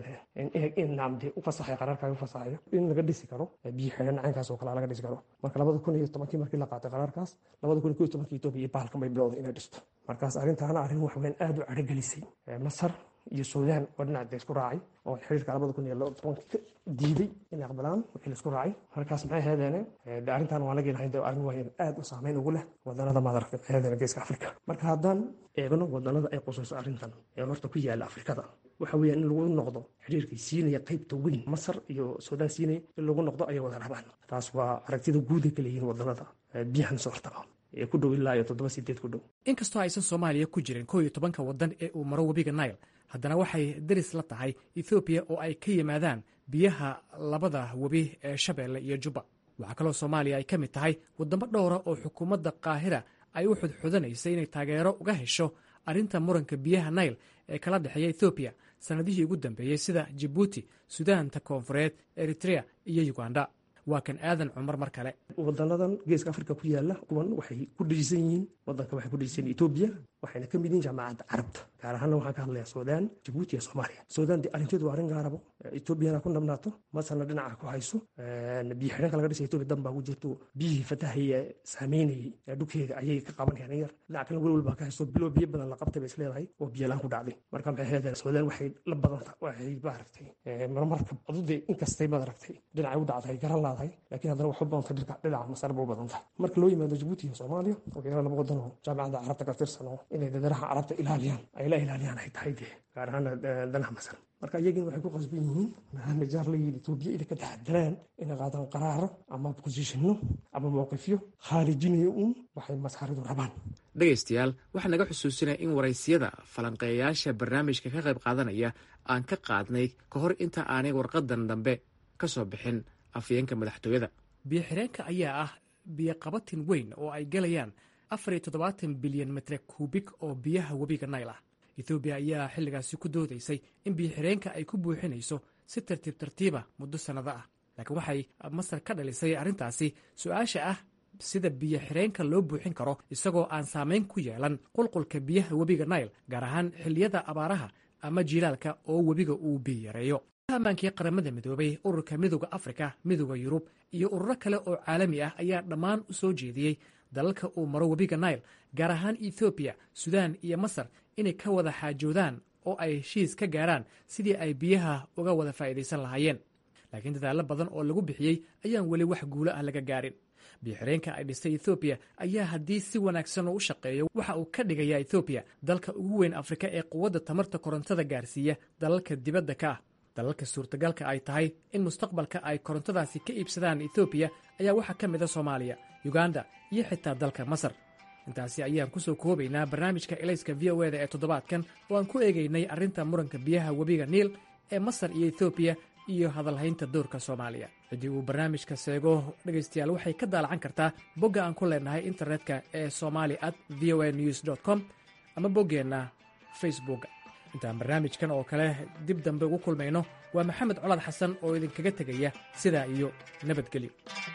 maxay in naamde u fasaxay qaraarkaaga u fasaxayo in laga dhisi karo biyo xidhan caynkaas oo kale laga dhisi karo marka labada kun iyo tobankii markii la qaatay qaraarkaas labada kun iyo kow iyo tobankii etoobiya iyo bahalkan bay bilowday inay dhisto markaas arrintaana arrin wax weyn aada u cadhogelisay masar iyo suudaan oo dhinac de isku raacay oo xiriirka labada kun iyo tobankii diiday inay aqbalaan wixii la isku raacay markaas maxay ahaydeen de arrintan waan laga ilahay de arrin waa aad u saameyn ugu leh wadanada maad aragtay maxay ahaydeen geeska afrika marka haddaan eegno wadanada ay qusayso arrintan ee horta ku yaala afrikada waxa weeyaan in lagu noqdo xiriirkay siinaya qaybta weyn masar iyo suudaan siinaya in lagu noqdo ayay wada rabaan taas waa aragtida guud ay kaleeyihiin wadanada biyahan soo hortaga ee ku dhow ilaa iyo toddoba sideed ku dhow inkastoo aysan soomaaliya ku jirin kow iyo tobanka waddan ee uu maro webiga nile haddana waxay daris la tahay ethoobiya oo ay ka yimaadaan biyaha labada webi ee shabeelle iyo jubba waxaa kaloo soomaaliya ay ka mid tahay waddamo dhowra oo xukuumadda qaahira ay u xudxudanaysa inay taageero uga hesho arrinta muranka biyaha nile ee kala dhexeeya ethoobiya sannadihii ugu dambeeyey sida jibuuti sudaanta koonfureed eritrea iyo uganda waa kan aadan cumar mar kale wadanadan geeska afrika ku yaala kuwan waxay ku dhisan yihiin wadanka waxay ku dhisan etoobiya waxayna ka mid yihiin jaamacadda carabta gaar ahaana waxaan ka hadlayaa suudaan jabuuti iyo soomaaliya suudaan dee arrinteedu waa arrin gaarabo etoobiyana ku nabnaato masarna dhinaca ku hayso biyo xidhanka laga dhisay etoobiya dan baa ku jirto biyihii fatahaya saameynayay dhulkeeda ayay ka qabanayaan yar dhinaca kalena welwel baa ka haysto bilo biyo badan la qabtay bay is leedahay oo biyo laan ku dhacday marka maxay ahaydeen suudaan waxay la badanta waxay maaragtay marmarka adude inkastay maaragtay dhinacay u dhacday garan laadahay laakiin haddana wax u badanta dhinaca masar ba u badan tahay marka loo yimaado jabuuti iyo soomaaliya oo ilaa laba wadan oo jaamacadda carabta ka tirsan oo inay dadaraha carabta ilaaliyaan ay la ilaaliyaan ay tahay dee gaar ahaana danaha masar marka iyagina waxay ku qasban yihiin maadaama jaar la yidhi etoobiya inay ka taxadaraan inay qaadaan qaraaro ama bosishino ama mowqifyo khaarijinayo uun waxay masaaridu rabaan dhegaystayaal waxaa naga xusuusinaya in waraysiyada falanqeeyayaasha barnaamijka ka qayb qaadanaya aan ka qaadnay ka hor inta aanay warqadan dambe ka soo bixin afyeenka madaxtooyada biyo xireenka ayaa ah biyo qabatin weyn oo ay galayaan afar iyo toddobaatan bilyan mitre kuubik oo biyaha webiga nayl ah ethoobiya ayaa xilligaasi ku doodaysay in biyo xireenka ay ku buuxinayso si tartiib tartiiba muddo sannado ah laakiin waxay masar ka dhalisay arrintaasi su-aasha ah sida biyo xireenka loo buuxin karo isagoo aan saamayn ku yeelan qulqulka biyaha webiga nayl gaar ahaan xilliyada abaaraha ama jiilaalka oo webiga uu biyo yareeyo amaankii qaramada midoobay ururka midooda afrika midooda yurub iyo ururo kale oo caalami ah ayaa dhammaan u soo jeediyey dalalka uu maro webiga nile gaar ahaan ethoobiya sudaan iyo masar inay ka wada xaajoodaan oo ay heshiis ka gaaraan sidii ay biyaha uga wada faa'iidaysan lahaayeen laakiin dadaallo badan oo lagu bixiyey ayaan weli wax guulo ah laga gaarin biyoxireenka ay dhistay ethoobiya ayaa haddii si wanaagsan oo u shaqeeyo waxa uu ka dhigayaa ethoobiya dalka ugu weyn afrika ee quwadda tamarta korontada gaarsiiya dalalka dibadda ka ah dalalka suurtagalka ay tahay in mustaqbalka ay korontadaasi ka iibsadaan ethoobiya ayaa waxaa ka mid a soomaaliya yuganda iyo xitaa dalka masar intaasi ayaan ku soo koobaynaa barnaamijka elayska v o eda ee toddobaadkan oo aan ku eegaynay arrinta muranka biyaha webiga niil ee masar iyo ethoobiya iyo hadalhaynta doorka soomaaliya ciddii uu barnaamijka seego dhegaystayaal waxay ka daalacan kartaa bogga aan ku leenahay internetka ee somali at v o a news com ama boggeenna facebook intaan barnaamijkan oo kale dib dambe ugu kulmayno waa maxamed colaad xasan oo idinkaga tegaya sidaa iyo nabadgelyo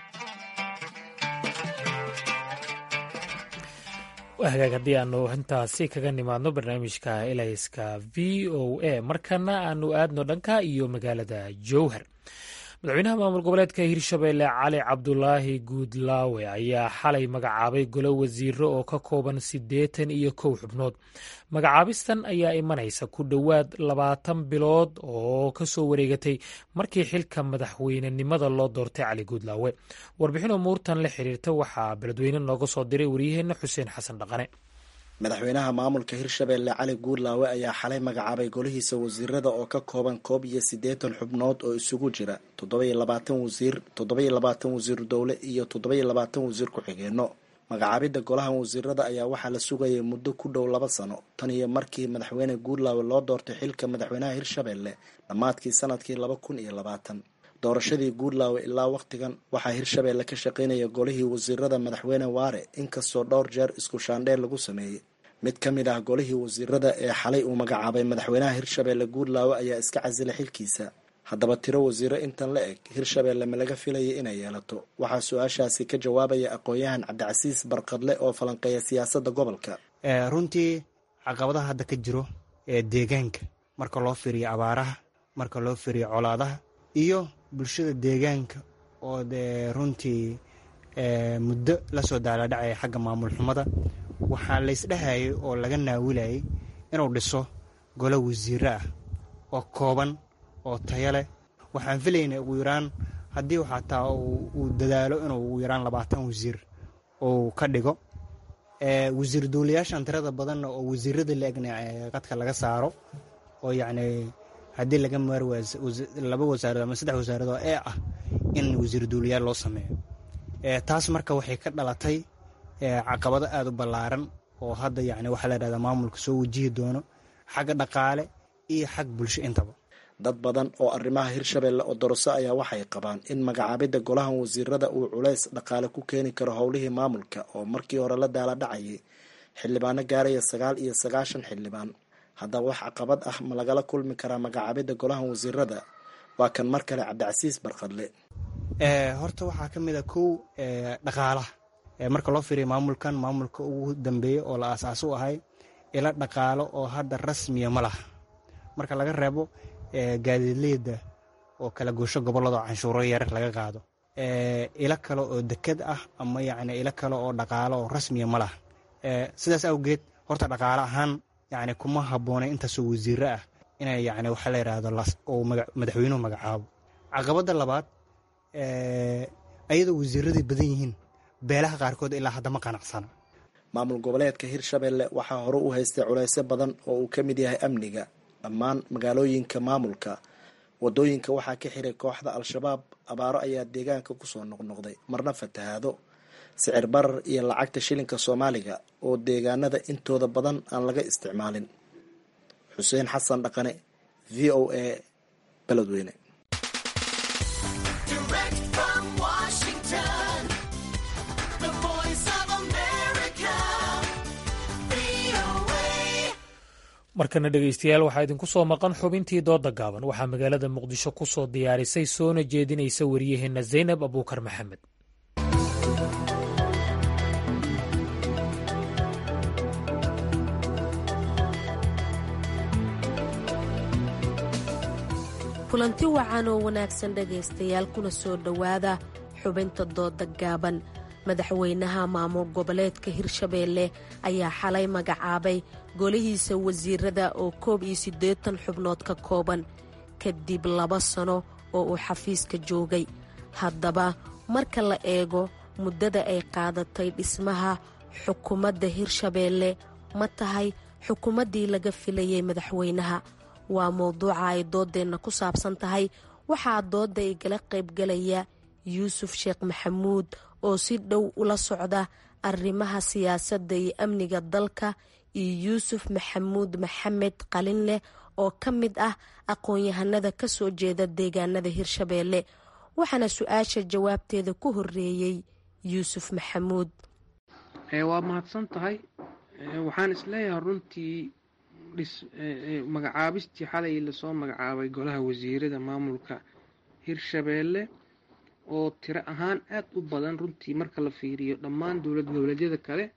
hagaag haddii aanu intaasi kaga nimaadno barnaamijka elayska v o a markana aanu aadno dhanka iyo magaalada jowhar madaxweynaha maamul goboleedka hirshabeelle cali cabdulaahi guudlaawe ayaa xalay magacaabay golo wasiiro oo ka kooban siddeetan iyo kow xubnood magacaabistan ayaa imanaysa ku dhowaad labaatan bilood oo ka soo wareegatay markii xilka madaxweynenimada loo doortay cali guudlaawe warbixin umuurtan la xiriirta waxaa beledweyne nooga soo diray waryaheenna xuseen xasan dhaqane madaxweynaha maamulka hirshabelle cali guurlaawe ayaa xalay magacaabay golihiisa wasiirada oo ka kooban koob iyo siddeetan xubnood oo isugu jira toddoba iyo labaatan wasiir toddoba iyo labaatan wasiir dowle iyo toddoba iyo labaatan wasiir ku-xigeenno magacaabidda golahan wasiirada ayaa waxaa la sugayay muddo ku dhow laba sano tan iyo markii madaxweyne guurlaawe loo doortay xilka madaxweynaha hirshabelle dhammaadkii sanadkii laba kun iyo labaatan doorashadii guurlaawe ilaa wakhtigan waxaa hirshabelle ka shaqaynaya golihii wasiirada madaxweyne waare inkastoo dhowr jeer isku shaandheel lagu sameeyey mid ka mid ah golihii wasiirada ee xalay uu magacaabay madaxweynaha hirshabelle guurlaawe ayaa iska casilay xilkiisa haddaba tiro wasiiro intan la eg hirshabelle ma laga filayay inay yeelato waxaa su-aashaasi ka jawaabaya aqoon-yahan cabdicasiis barqadle oo falanqeeya siyaasadda gobolka runtii caqabadaha hadda ka jiro ee deegaanka marka loo fiiriyo abaaraha marka loo fiiriyo colaadaha iyo bulshada deegaanka oo dee runtii muddo lasoo daaladhacaya xagga maamul xumada waxaa laysdhehayay oo laga naawilayay inuu dhiso golo wasiiro ah oo kooban oo tayo leh waxaan filaynay ugu yaraan haddii xataa uu dadaalo inuu ugu yaraan labaatan wasiir uu ka dhigo wasiir duulayaashan tirada badanna oo wasiirada la egna qadka laga saaro oo yacni haddii laga maar laba wasaarad ama saddex wasaaradoo ee ah in wasiir duulayaal loo sameeyo taas marka waxay ka dhalatay caqabado aada u ballaaran oo hadda yacni waxaa la dhahdaa maamulka soo wajihi doono xagga dhaqaale iyo xag bulsho intaba dad badan oo arrimaha hirshabelle oo doroso ayaa waxay qabaan in magacaabidda golahan wasiirada uu culays dhaqaale ku keeni karo howlihii maamulka oo markii hore la daala dhacayay xildhibaano gaaraya sagaal iyo sagaashan xildhibaan haddaba wax caqabad ah ma lagala kulmi karaa magacaabidda golahan wasiirada waa kan mar kale cabdicasiis barqadle horta waxaa ka mid a kow dhaqaalaha marka loo fiiriya maamulkan maamulka ugu dambeeya oo la aasaas u ahay ila dhaqaalo oo hadda rasmiya ma laha marka laga reebo gaadiidleyda oo kala goosho gobolladoo canshuuro yarar laga qaado ilo kale oo deked ah ama yacni ilo kale oo dhaqaalo oo rasmiya ma laha sidaas awgeed horta dhaqaale ahaan yacni kuma habboonay intaasoo wasiiro ah inay yacni waxaa la yidhaahdo uu madaxweynuhu magacaabo caqabadda labaad ayadoo wasiiradii badan yihiin beelaha qaarkood ilaa hadda ma qanacsana maamul goboleedka hirshabelle waxaa hore u haystay culaysyo badan oo uu ka mid yahay amniga dhammaan magaalooyinka maamulka wadooyinka waxaa ka xiray kooxda al-shabaab abaaro ayaa deegaanka kusoo noqnoqday marna fatahaado sicir barar iyo lacagta shilinka soomaaliga oo deegaanada intooda badan aan laga isticmaalin xuseen xasan dhaqane v o a beledweyne markana dhegaystayaal waxaa idinku soo maqan xubintii dooda gaaban waxaa magaalada muqdisho ku soo diyaarisay soona jeedinaysa wariyaheenna zaynab abuukar maxamed kulanti wacan oo wanaagsan dhegaystayaal kuna soo dhowaada xubinta dooda gaaban madaxweynaha maamul goboleedka hirshabeelle ayaa xalay magacaabay golihiisa wasiirada oo koob iyo siddeetan xubnood ka kooban kadib laba sano oo uu xafiiska joogay haddaba marka la eego muddada ay qaadatay dhismaha xukuumadda hirshabeelle ma tahay xukuumaddii laga filayay madaxweynaha waa mowduuca ay dooddeenna ku saabsan tahay waxaa doodda igala qaybgalaya yuusuf sheekh maxamuud oo si dhow ula socda arrimaha siyaasadda iyo amniga dalka iyo yuusuf maxamuud maxamed qalinleh oo ka mid ah aqoon-yahanada ka soo jeeda deegaanada hirshabeelle waxaana su-aasha jawaabteeda ku horeeyey yuusuf maxamuud waa mahadsan tahay waxaan isleeyahay runtii magacaabistii xalay lasoo magacaabay golaha wasiirada maamulka hirshabeelle oo tiro ahaan aada u badan runtii marka la fiiriyo dhammaan dowlad goboleedyada kale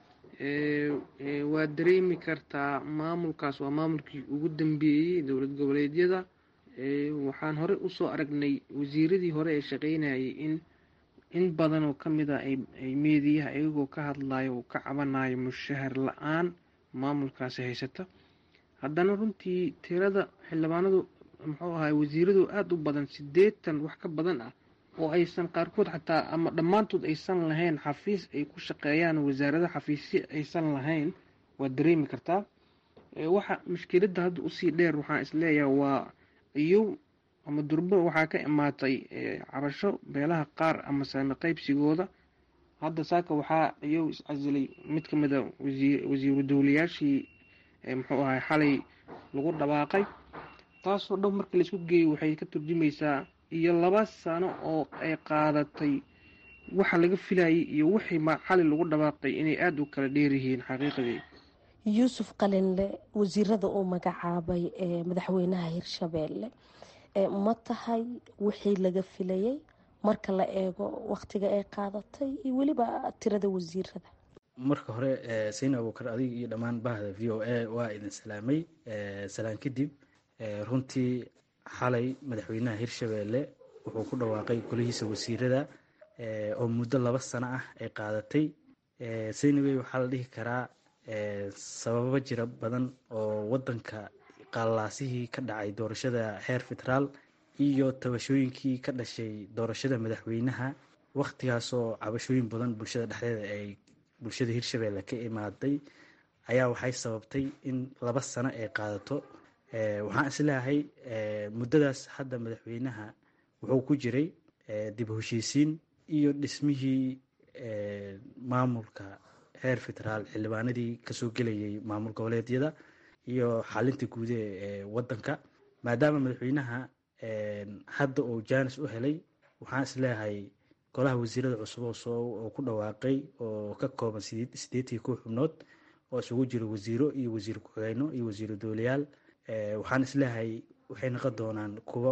waa dareemi kartaa maamulkaas waa maamulkii ugu dambeeyey dowlad goboleedyada waxaan hore usoo aragnay wasiiradii hore ee shaqeynayay in in badan oo ka mid a ay meediyaha iyagoo ka hadlayo uu ka cabanayo mushahar la-aan maamulkaasi haysata haddana runtii tirada xildhibaanadu muxuu ahay wasiiradu aada u badan siddeetan wax ka badan ah oo aysan qaarkood xataa ama dhammaantood aysan lahayn xafiis ay ku shaqeeyaan wasaarada xafiisyo aysan lahayn waad dareemi kartaa waxa mushkiladda hadda usii dheer waxaan isleeyahay waa iyo ama durbo waxaa ka imaatay cabasho beelaha qaar ama saami qaybsigooda hadda saaka waxaa iyow iscasilay mid ka mid a wasiiru dowlayaashii muxuu ahay xalay lagu dhawaaqay taasoo dhan markii laisku geeyo waxay ka turjumaysaa iyo laba sano oo ay qaadatay waxa laga filayay iyo wixii xalay lagu dhawaaqay inay aada u kala dheeryihiin xaqiiqadii yuusuf qalinle wasiirada uu magacaabay madaxweynaha hirshabeelle ma tahay wixii laga filayay marka la eego waktiga ay qaadatay iyo weliba tirada wasiirada marka hore sayna abuukar adiga iyo dhammaan bahda v o a waa idin salaamay salaan kadib runtii xalay madaxweynaha hirshabeelle wuxuu ku dhawaaqay golihiisa wasiirada oo muddo laba sano ah ay qaadatay saynawey waxaa la dhihi karaa sababo jira badan oo wadanka qallaasihii ka dhacay doorashada heer federaal iyo tabashooyinkii ka dhashay doorashada madaxweynaha wakhtigaasoo cabashooyin badan bulshada dhexdeeda ay bulshada hirshabeelle ka imaaday ayaa waxay sababtay in laba sano ay qaadato waxaan isleeyahay muddadaas hadda madaxweynaha wuxuu ku jiray dib heshiisiin iyo dhismihii maamulka heer federaal xildhibaanadii kasoo gelayay maamul goboleedyada iyo xalinta guud ee wadanka maadaama madaxweynaha hadda uu jaanis u helay waxaan isleeyahay golaha wasiirada cusub oo ku dhawaaqay oo ka kooban sideetii kow xubnood oo isugu jira wasiiro iyo wasiir ku-xigeyno iyo wasiiro doolayaal waxaan isleeyahay waxay noqon doonaan kuwo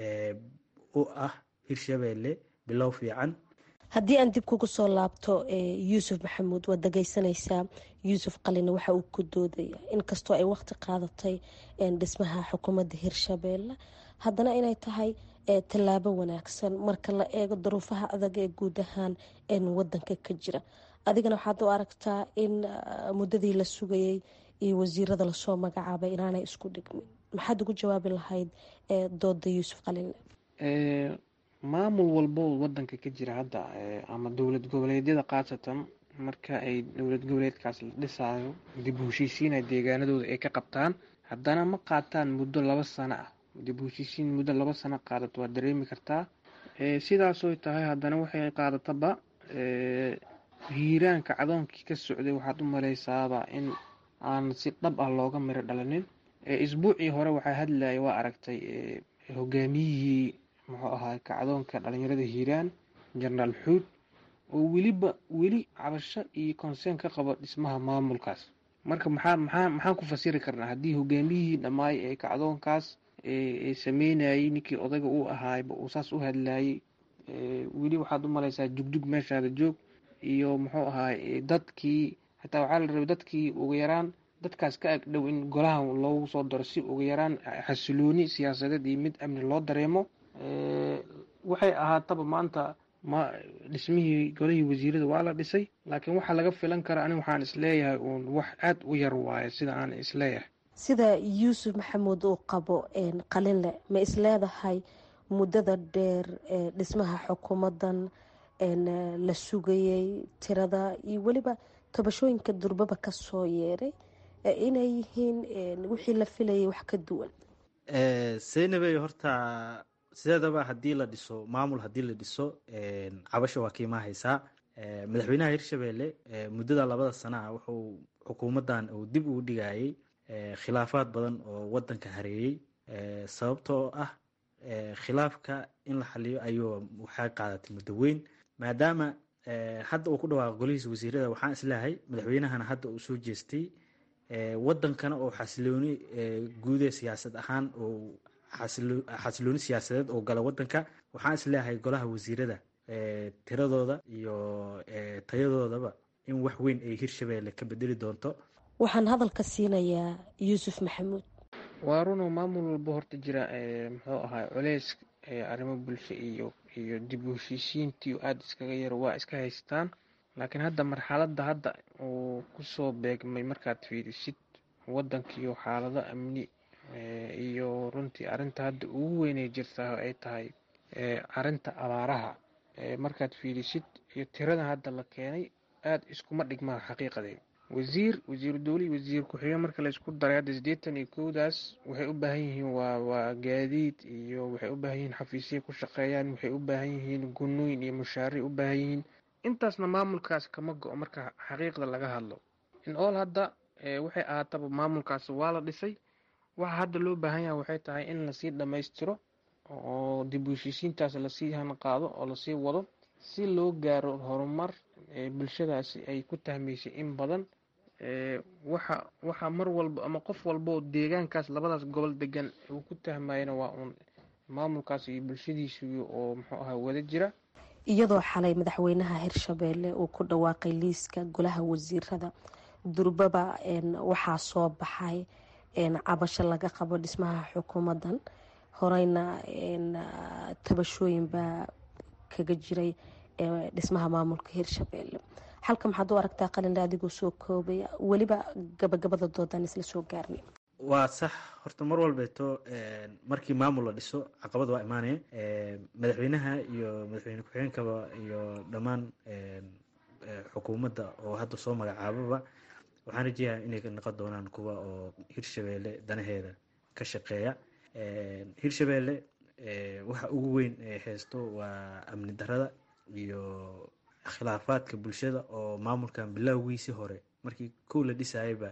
u ah hirshabeelle bilow fiican haddii aan dib kugu soo laabto yuusuf maxamuud waad dhageysanaysaa yuusuf qalina waxa uu ku doodaya inkastoo ay waqti qaadatay dhismaha xukuumadda hirshabeelle haddana inay tahay tallaabo wanaagsan marka la eego duruufaha adag ee guud ahaan wadanka ka jira adigana waxaad u aragtaa in muddadii la sugayay iyo wasiirada lasoo magacaabay inaanay isku dhigmin maxaad ugu jawaabi lahayd dooda yuusuf qalinle maamul walbo wadanka ka jira hadda ama dowlad goboleedyada khaasatan marka ay dowlad goboleedkaas la dhisaayo dib u heshiisiina deegaanadooda ay ka qabtaan haddana ma qaataan muddo laba sano ah dib u heshiisiin muddo laba sano qaadato waad dareemi kartaa sidaasoy tahay haddana waxay qaadataba hiiraanka cadoonkii ka socday waxaad u maleysaaba in aan si dhab ah looga miro dhalanin isbuucii hore waxaa hadlaya waa aragtay hogaamiyihii muxuu ahaa kacdoonka dhalinyarada hiiraan jenaraal xuud oo weliba weli cabasho iyo conseen ka qabo dhismaha maamulkaas marka maxaa maxaa maxaan ku fasiri karnaa haddii hogaamiyihii dhammaay ee kacdoonkaas ee sameynayay ninkii odayga uu ahaayba uu saas u hadlayay weli waxaad u malaysaa jugjug meeshaada joog iyo muxuu ahaay dadkii xataa waxaa la rabay dadkii ugu yaraan dadkaas ka agdhow in golaha loogu soo daro si ugu yaraan xasilooni siyaasadeed iyo mid amni loo dareemo waxay ahaataba maanta ma dhismihii golihii wasiirada waa la dhisay laakiin waxaa laga filan kara ani waxaan isleeyahay uun wax aad u yar waaye sida aan isleeyahay sida yuusuf maxamuud uu qabo qalinle ma isleedahay muddada dheer ee dhismaha xukuumadan la sugayay tirada iyo weliba tabashooyinka durbaba kasoo yeeray inay yihiin wixii la filayay wax ka duwan seynabey horta sideedaba haddii la dhiso maamul haddii la dhiso cabasho waa kiimaa haysaa madaxweynaha hirshabeelle muddada labada sana ah wuxuu xukuumaddan uu dib ugu dhigayay khilaafaad badan oo wadanka hareeyey sababtoo ah khilaafka in la xaliyo ayuu waxaa qaadatay muddo weyn maadaama hadda uu ku dhawaaqo golihiisa wasiirada waxaan isleeyahay madaxweynahana hadda uu soo jeestay wadankana oo xasilooni guude siyaasad ahaan oo xasilooni siyaasadeed oo gala wadanka waxaan isleeyahay golaha wasiirada tiradooda iyo tayadoodaba in wax weyn ay hirshabeelle ka bedeli doonto waxaan hadalka siinayaa yuusuf maxamuud waa runoo maamul walba horta jira muxuu ahaa culeys arrimo bulsho iyo iyo dib u heshiisiintii aada iskaga yaro waa iska haystaan laakiin hadda marxaladda hadda uu kusoo beegmay markaad fiirisid wadankiiyo xaalado amni iyo runtii arrinta hadda ugu weynay jirtaa ay tahay arrinta abaaraha markaad fiirisid iyo tirada hadda la keenay aada iskuma dhigmaan xaqiiqadeed wasiir wasiiru dowle iyo wasiir ku-xigeen marka laysku daray hadda siddeetan iyo kowdaas waxay u baahan yihiin waa waa gaadiid iyo waxay u baahan yihiin xafiisya ku shaqeeyaan waxay u baahan yihiin gunooyin iyo mushaaric u baahan yihiin intaasna maamulkaas kama go-o marka xaqiiqda laga hadlo in all hadda waxay ahaataba maamulkaas waa la dhisay waxa hadda loo baahan yahay waxay tahay in lasii dhammaystiro oo dib u heshiisiintaas lasii hanqaado oo lasii wado si loo gaaro horumar bulshadaasi ay ku tahmaysay in badan waxa waxa mar walba ama qof walba oo deegaankaas labadaas gobol degan uu ku tahmayana waa uun maamulkaas iyo bulshadiisi oo muxuu ahaa wada jira iyadoo xalay madaxweynaha hirshabeelle uu ku dhawaaqay liiska golaha wasiirada durbaba waxaa soo baxay cabasho laga qabo dhismaha xukuumadan horeyna tabashooyin baa kaga jiray dhismaha maamulka hirshabeelle halka maxaad u aragtaa qalinle adigoo soo koobaya weliba gabagabada doodaan isla soo gaarnay waa sax horta mar walbeeto markii maamul la dhiso caqabad waa imaanaya madaxweynaha iyo madaxweyne ku-xigeenkaba iyo dhammaan xukuumadda oo hadda soo magacaababa waxaan rajeeyaa inay noqon doonaan kuwa oo hirshabeelle danaheeda ka shaqeeya hirshabeelle waxa ugu weyn ee haysto waa amni darada iyo khilaafaadka bulshada oo maamulkan bilowgiisii hore markii kow la dhisayaba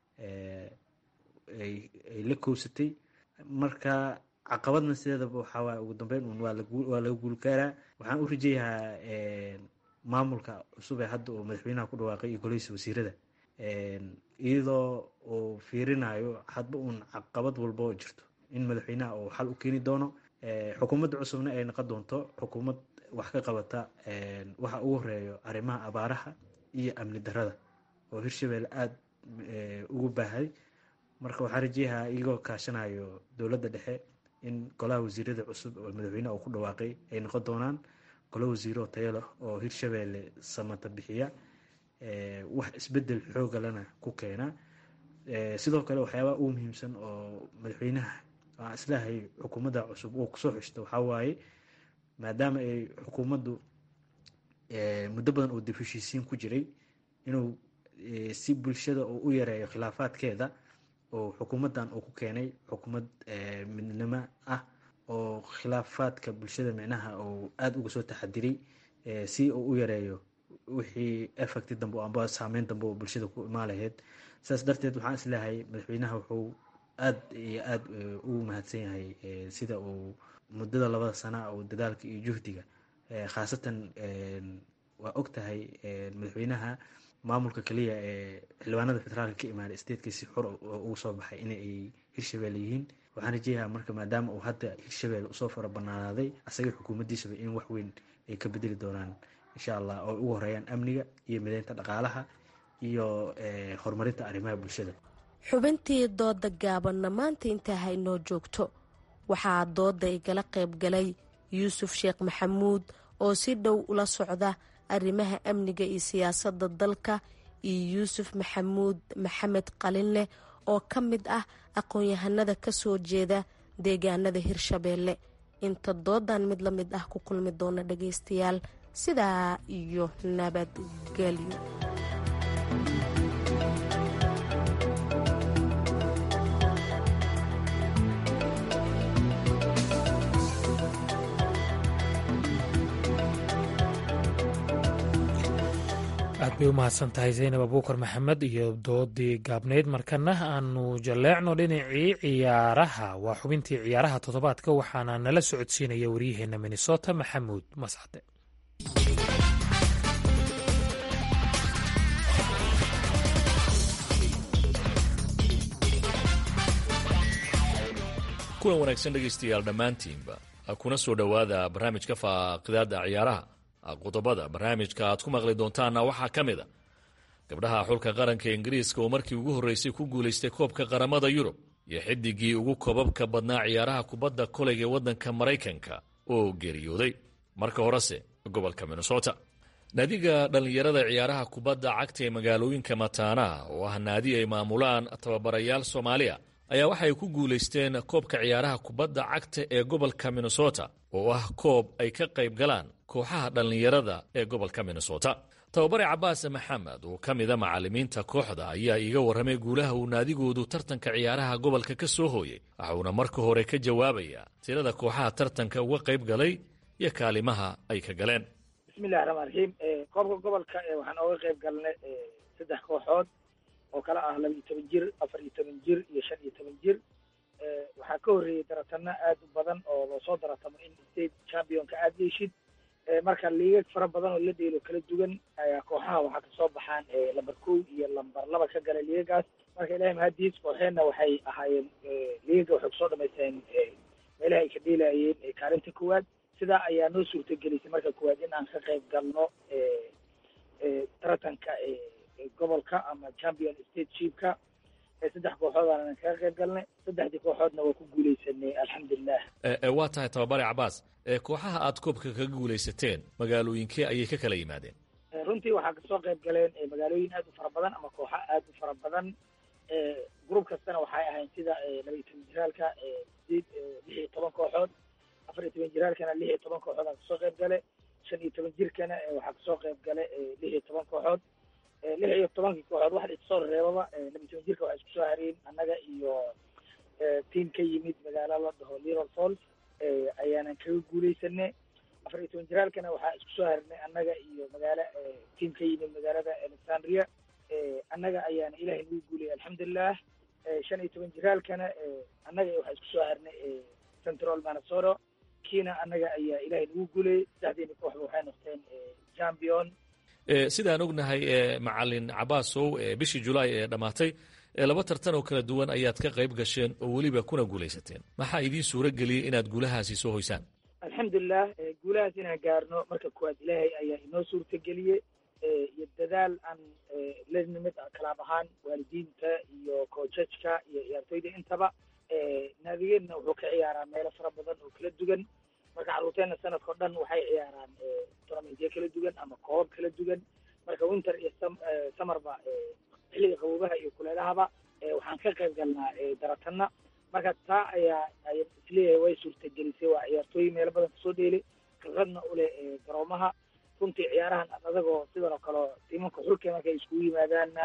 ay la kowsatay marka caqabadna sideedaba waxaa waay ugu dambeyn un waa laga guulgaaraa waxaan u rajeeyahaa maamulka cusub ee hadda uu madaxweynaha ku dhawaaqay iyo golihiisa wasiirada iyadoo uu fiirinayo hadba uun caqabad walba oo jirto in madaxweynaha uu xal u keeni doono xukuumadda cusubna ay noqon doonto xukuumad wax ka qabata waxa ugu horeeyo arrimaha abaaraha iyo amni darada oo hirshabeelle aada ugu baahay marka waxaa rajeeyahaa iyagoo kaashanayo dowladda dhexe in golaha wasiirada cusub oo madaxweyneha uu ku dhawaaqay ay noqon doonaan golo wasiiro tayo leh oo hirshabeelle samata bixiya wax isbedel xoogalana ku keena sidoo kale waxyaabaha ugu muhiimsan oo madaxweynaha aan islahay xukuumadda cusub uu kusoo xishto waxaa waaye maadaama ay xukuumaddu muddo badan oo dib heshiisiin ku jiray inuu si bulshada uu u yareeyo khilaafaadkeeda oo xukuumaddan uu ku keenay xukuumad midnimo ah oo khilaafaadka bulshada micnaha uu aada uga soo taxadiray si uu u yareeyo wixii effecti dambe amba saameyn dambe oo bulshada ku imaan lahayd saas darteed waxaan isleeyahay madaxweynaha wuxuu aada iyo aada ugu mahadsan yahay sida uu muddada labada sana oo dadaalka iyo juhdiga khaasatan waa og tahay madaxweynaha maamulka kaliya ee xildhibaanada federaalka ka imaaday statekiisi xor ugu soo baxay in ay hirshabeelle yihiin waxaan rajeeyaha marka maadaama uu hadda hirshabeelle usoo fara banaanaaday asaga xukuumaddiisaba in wax weyn ay ka bedeli doonaan insha allah oo ugu horeeyaan amniga iyo mideynta dhaqaalaha iyo horumarinta arrimaha bulshada xubintii dooda gaabanna maanta intaa haynoo joogto waxaa dooda igala qayb galay yuusuf sheekh maxamuud oo si dhow ula socda arrimaha amniga iyo siyaasadda dalka iyo yuusuf maxamuud maxamed qalinleh oo ka mid ah aqoon-yahanada ka soo jeeda deegaanada hirshabeelle inta doodan mid la mid ah ku kulmi doona dhagaystayaal sidaa iyo nabadgelyo aad bay u mahadsan tahay zaynab abuukar maxamed iyo doodii gaabnayd markana aanu jalleecno dhinacii ciyaaraha waa xubintii ciyaaraha toddobaadka waxaana nala socodsiinaya waryaheena minnesota maxamuud mascade kulan wanaagsan dhegaystayaal dhammaantiinba kuna soo dhowaada barnaamijka faaqidaada ciyaaraha qodobada barnaamijka aad ku maqli doontaanna waxaa ka mid a gabdhaha xulka qaranka ingiriiska oo markii ugu horreysay ku guulaystay koobka qaramada yurub iyo xidigii ugu koobabka badnaa ciyaaraha kubadda koleyga ee waddanka maraykanka oo geeriyooday marka horese gobolka minnesota naadiga dhallinyarada ciyaaraha kubadda cagta ee magaalooyinka mataanaha oo ah naadi ay maamulaan tababarayaal soomaaliya ayaa waxay ku guulaysteen koobka ciyaaraha kubadda cagta ee gobolka minnesota oo ah koob ay ka qayb galaan kooxaha dhallinyarada ee gobolka minnesota tababare cabaas maxamed oo ka mida macallimiinta kooxda ayaa iiga warramay guulaha uu naadigoodu tartanka ciyaaraha gobolka ka soo hooyey waxuuna marka hore ka jawaabayaa tirada kooxaha tartanka uga qayb galay iyo kaalimaha ay ka galeen bismillahi raxmaan raxiim koobka gobolka waxaan ooga qayb galnay saddex kooxood oo kala ah laba iyo toban jir afar iyo toban jir iyo shan iyo toban jir waxaa ka horreeyey daratano aad u badan oo loosoo daratamo in state championka aad yeeshid marka liigag fara badan oo la dheelo kala duwan ayaa kooxaha waxaa kasoo baxaan lamber kow iyo lamber laba ka gala liigagaas marka ilahay mahadiis kooxeenna waxay ahaayeen liigaga waxay kusoo dhamaysteen meelaha ay ka dheelayeen kaalinta koowaad sidaa ayaa noo suurtagelisay marka koowaad in aan ka qayb galno taratanka gobolka ama champion state shipka saddex kooxood aanan kaga qayb galnay saddexdii kooxoodna waa ku guuleysanay alxamdulilah waa tahay tababare cabaas kooxaha aad koobka kaga guulaysateen magaalooyinkee ayay ka kala yimaadeen runtii waxaa kasoo qayb galeen magaalooyin aad u fara badan ama kooxa aad u fara badan group kastana waxay ahayn sida laba iyo toban jiraalka sideed lix iyo toban kooxood afar iyo toban jiraalkana lix iyo toban kooxood aa kasoo qayb gale shan iyo toban jirkana waxaa kasoo qayb gale lix iyo toban kooxood lix iyo tobankii kooxood wax isoo reebaba laba iyo toban jirka waxaa isku soo hareen annaga iyo tiam ka yimid magaalo la dhaho little falls ayaanan kaga guuleysanay afar iyo toban jiraalkana waxaa isku soo harnay annaga iyo magaalo tiam ka yimid magaalada alexandria annaga ayaana ilahay nagu guuliyay alxamdulilah shan iyo toban jiraalkana annaga waxaa isku soo harnay central minnesota kiina annaga ayaa ilahay nagu guulayay saddexdeeni kooxba waxay noqdeen champion sidaan ognahay macalin cabaasow bishii julaay ee dhammaatay laba tartan oo kala duwan ayaad ka qayb gasheen oo weliba kuna guulaysateen maxaa idiin suuro geliyey inaad guulahaasi soo hoysaan alxamdulilah guulahaas inaan gaarno marka koowaad ilaahay ayaa inoo suurtageliyey iyo dadaal aan la nimid kalaab ahaan waalidiinta iyo koojajka iyo ciyaartoyda intaba naadigeedna wuxuu ka ciyaaraa meelo fara badan oo kala duwan marka carruurteenna sanadka o dhan waxay ciyaaraan tournamentyo kala duwan ama koobab kala duwan marka winter iyo samarba xilliga qaboobaha iyo kuleelahaba waxaan ka qayb galnaa daratana marka taa ayaa ay isleeyahay way suurtagelisay waa ciyaartooy meelo badan kasoo dheelay khibradna uleh garoomaha runtii ciyaarahan adagoo sidan oo kale tiimanka xulka markay iskugu yimaadaanna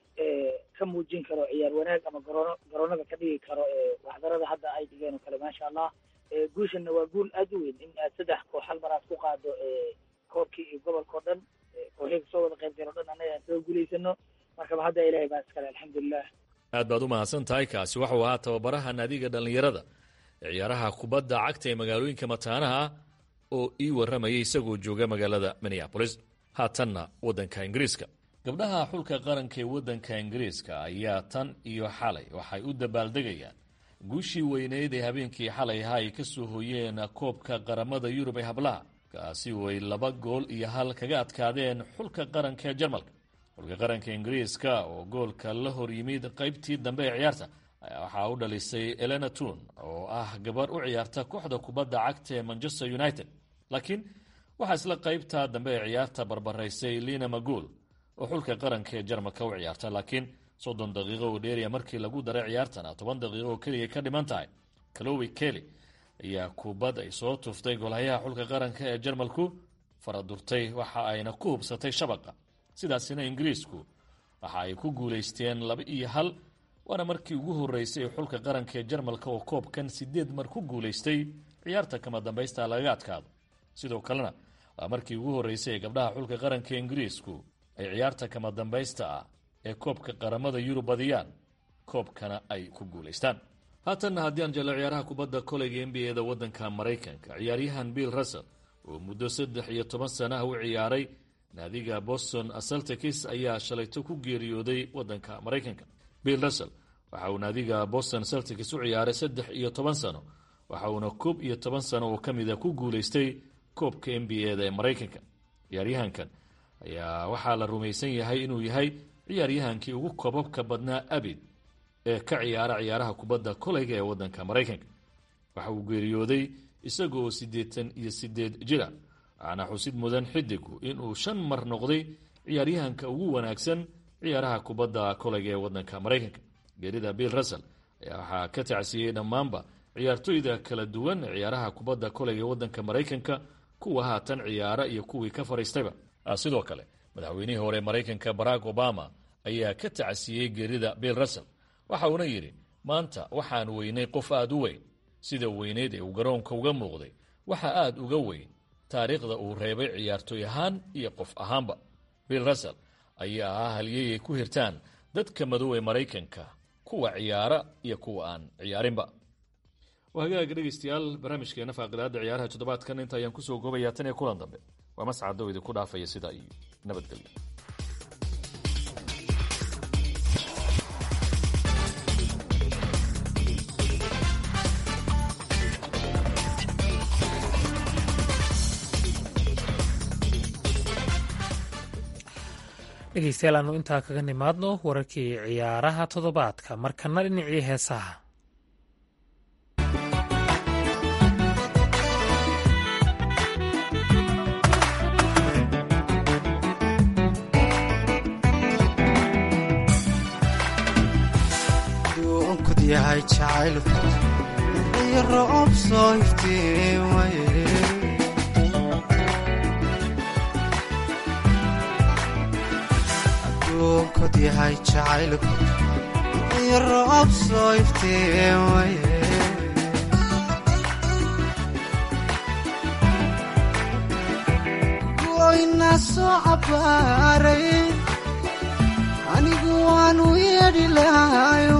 ka muujin karo ciyaar wanaag ama garoono garoonada ka dhigi karo waxdarada hadda ay dhigeen oo kale maasha allah guushanna waa guul aad u weyn in aad saddex koox hal mar aad ku qaado koobkii iyo gobolka o dhan kooxii kasoo wada qayb gal o dhan annaga aan kaga guulaysano markaba hadda ilahay baa iskale alxamdulilah aad baad u mahadsan tahay kaasi waxuu ahaa tababaraha naadiga dhallinyarada ee ciyaaraha kubadda cagta ee magaalooyinka mataanaha ah oo ii warramayay isagoo jooga magaalada minneabolis haatanna waddanka ingiriiska gabdhaha xulka qaranka ee waddanka ingiriiska ayaa tan iyo xalay waxay u dabaaldegayaan guushii weyneyd ee habeenkii xalay ahaa ay ka soo hooyeen koobka qaramada yurub ee hablaha kaasi oo ay laba gool iyo hal kaga adkaadeen xulka qaranka ee jarmalka xulka qaranka ingiriiska oo goolka la hor yimid qaybtii dambe ee ciyaarta ayaa waxaa u dhalisay elena tun oo ah gabar u ciyaarta kooxda kubadda cagta ee manchester united laakiin waxaa isla qaybta dambe ee ciyaarta barbaraysay lina maguul oo xulka qaranka ee jarmalka u ciyaarta laakiin soddon daqiiqo oo dheeriya markii lagu daray ciyaartana toban daqiiqo oo keliya ka dhiman tahay calowi kelly ayaa kubad ay soo tuftay golhayaha xulka qaranka ee jarmalku faradurtay waxa ayna ku hubsatay shabaqa sidaasina ingiriisku waxa ay ku guulaysteen laba iyo hal waana markii ugu horeysay xulka qaranka ee jarmalka oo koobkan sideed mar ku guulaystay ciyaarta kama dambaysta lagaga adkaado sidoo kalena waa markii ugu horeysay ee gabdhaha xulka qaranka ee ingiriisku ay ciyaarta kama dambaysta ah ee koobka qaramada yurub badiyaan koobkana ay ku guulaystaan haatanna haddii aan jelo ciyaaraha kubadda koleyga n b a da waddanka maraykanka ciyaaryahan bill russell oo muddo saddex iyo toban sanaha u ciyaaray naadiga boston celtics ayaa shalayto ku geeriyooday waddanka maraykanka bill russell waxa uu naadiga boston celtics u ciyaaray saddex iyo toban sano waxa uuna koob iyo toban sano oo ka mida ku guulaystay koobka n b a da ee maraykanka ciyaaryahankan ayaa waxaa la rumaysan yahay inuu yahay ciyaaryahankii ugu koobabka badnaa abid ee ka ciyaara ciyaaraha kubadda koleyga ee waddanka maraykanka waxa uu geeriyooday isaga oo siddeetan iyo siddeed jira waxaana xusid mudan xidigu inuu shan mar noqday ciyaaryahanka ugu wanaagsan ciyaaraha kubadda koleyga ee waddanka maraykanka geerida bill russell ayaa waxaa ka tacsiyey dhammaanba ciyaartoyda kala duwan ee ciyaaraha kubadda koleyga ee waddanka maraykanka kuwa haatan ciyaara iyo kuwii ka fadhiistayba sidoo kale madaxweynihii hore maraykanka barack obama ayaa ka tacasiyey geerida bill russell waxa uuna yidhi maanta waxaan weynay qof aad u weyn sida weyneyd ee uu garoonka uga muuqday waxa aad uga weyn taariikhda uu reebay ciyaartooy ahaan iyo qof ahaanba bill russell ayaa ah halyey ay ku hirtaan dadka madow ee maraykanka kuwa ciyaara iyo kuwa aan ciyaarinba hagaaga dhegeystayaal barnaamijkeena faaqidaada ciyaaraha toddobaadkan inta ayaan kusoo goobayaa tan iyo kulan dambe waa mascado idinku dhaafaya sidaa iyo nabadgelyo dhegeystayaal aanu intaa kaga nimaadno wararkii ciyaaraha toddobaadka markana dhinacii heesaha yahay jacaylku iyo roob soo iftiimaye adduunkod yahay jacaylku iyo roob soo iftiimaye goyna soo cabbaaray anigu waanu yeedhi lahayo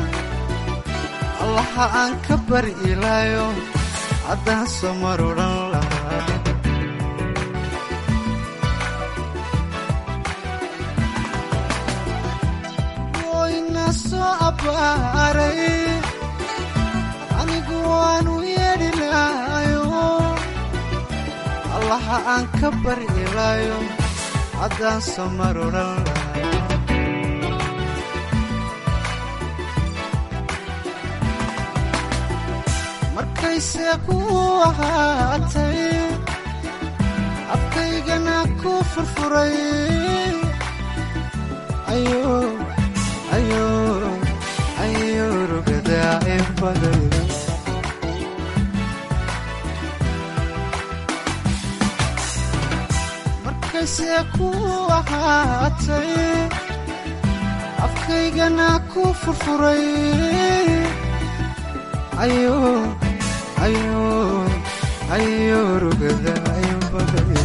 allaha aan ka bari ilaayo haddaan soo mar odhan lahaa goyna soo abbaaray anigu waanu yeedhi lahayo allaha aan ka bari ilaayo haddaan soo mar odhan lahaa markayse ku ahaatay afkaygana ku furfuray ayo rugadaa in baday markayse ku ahaatay afkaygana ku furfuray ayo ayo rugada in baday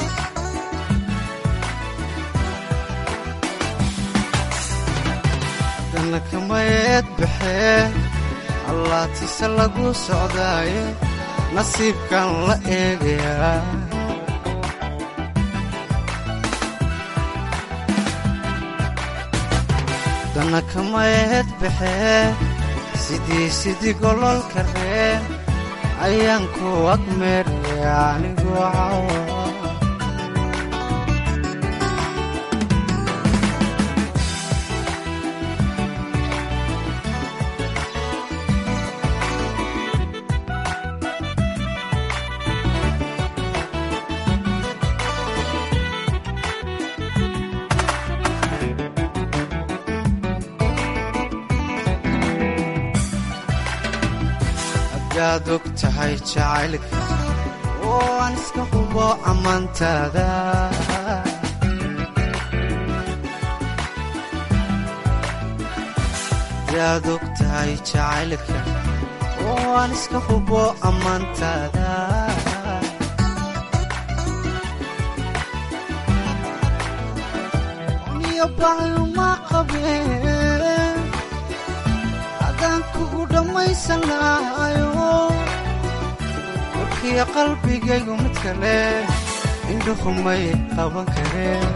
dana kamayeed baxee allaatise lagu socdaaye nasiibkan la eegayaa dana kamayeed baxee sidii sidii gololka reen ayaan ku agmeeraya anigu cawa adaad og tahay jacaylka oo aan iska hubo ammaantaada adaad og tahay jacaylka oo aan iska hubo ammaantaada niyo baayuma qabeen adaan kugu dhammaysan lahayo warkiyo qalbigaygu mid kale indhuhumay qaban kareen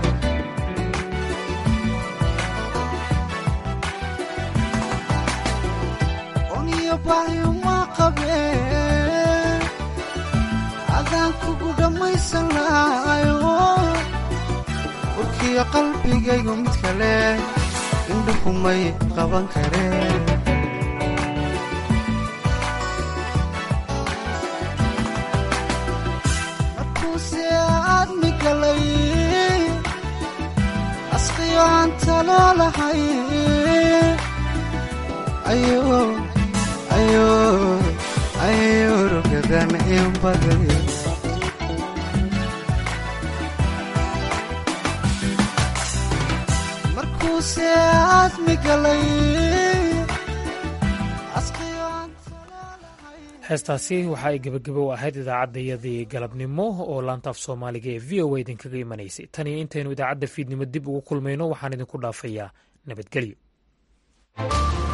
oniyo baayuma qabeen adaan kugu dhammaysan lahayo warkiyo qalbigaygu mid kale indhuhumay qaban kareen asqiyo aan taloolahay ayo rugadan in baday markuuse aadmi galay heestaasi waxa ay gebagabo u ahayd idaacaddayadii galabnimo oo laantaaf soomaaliga ee v o a idinkaga imanaysay tan iyo intaynu idaacadda fiidnimo dib ugu kulmayno waxaan idinku dhaafayaa nabadgelyo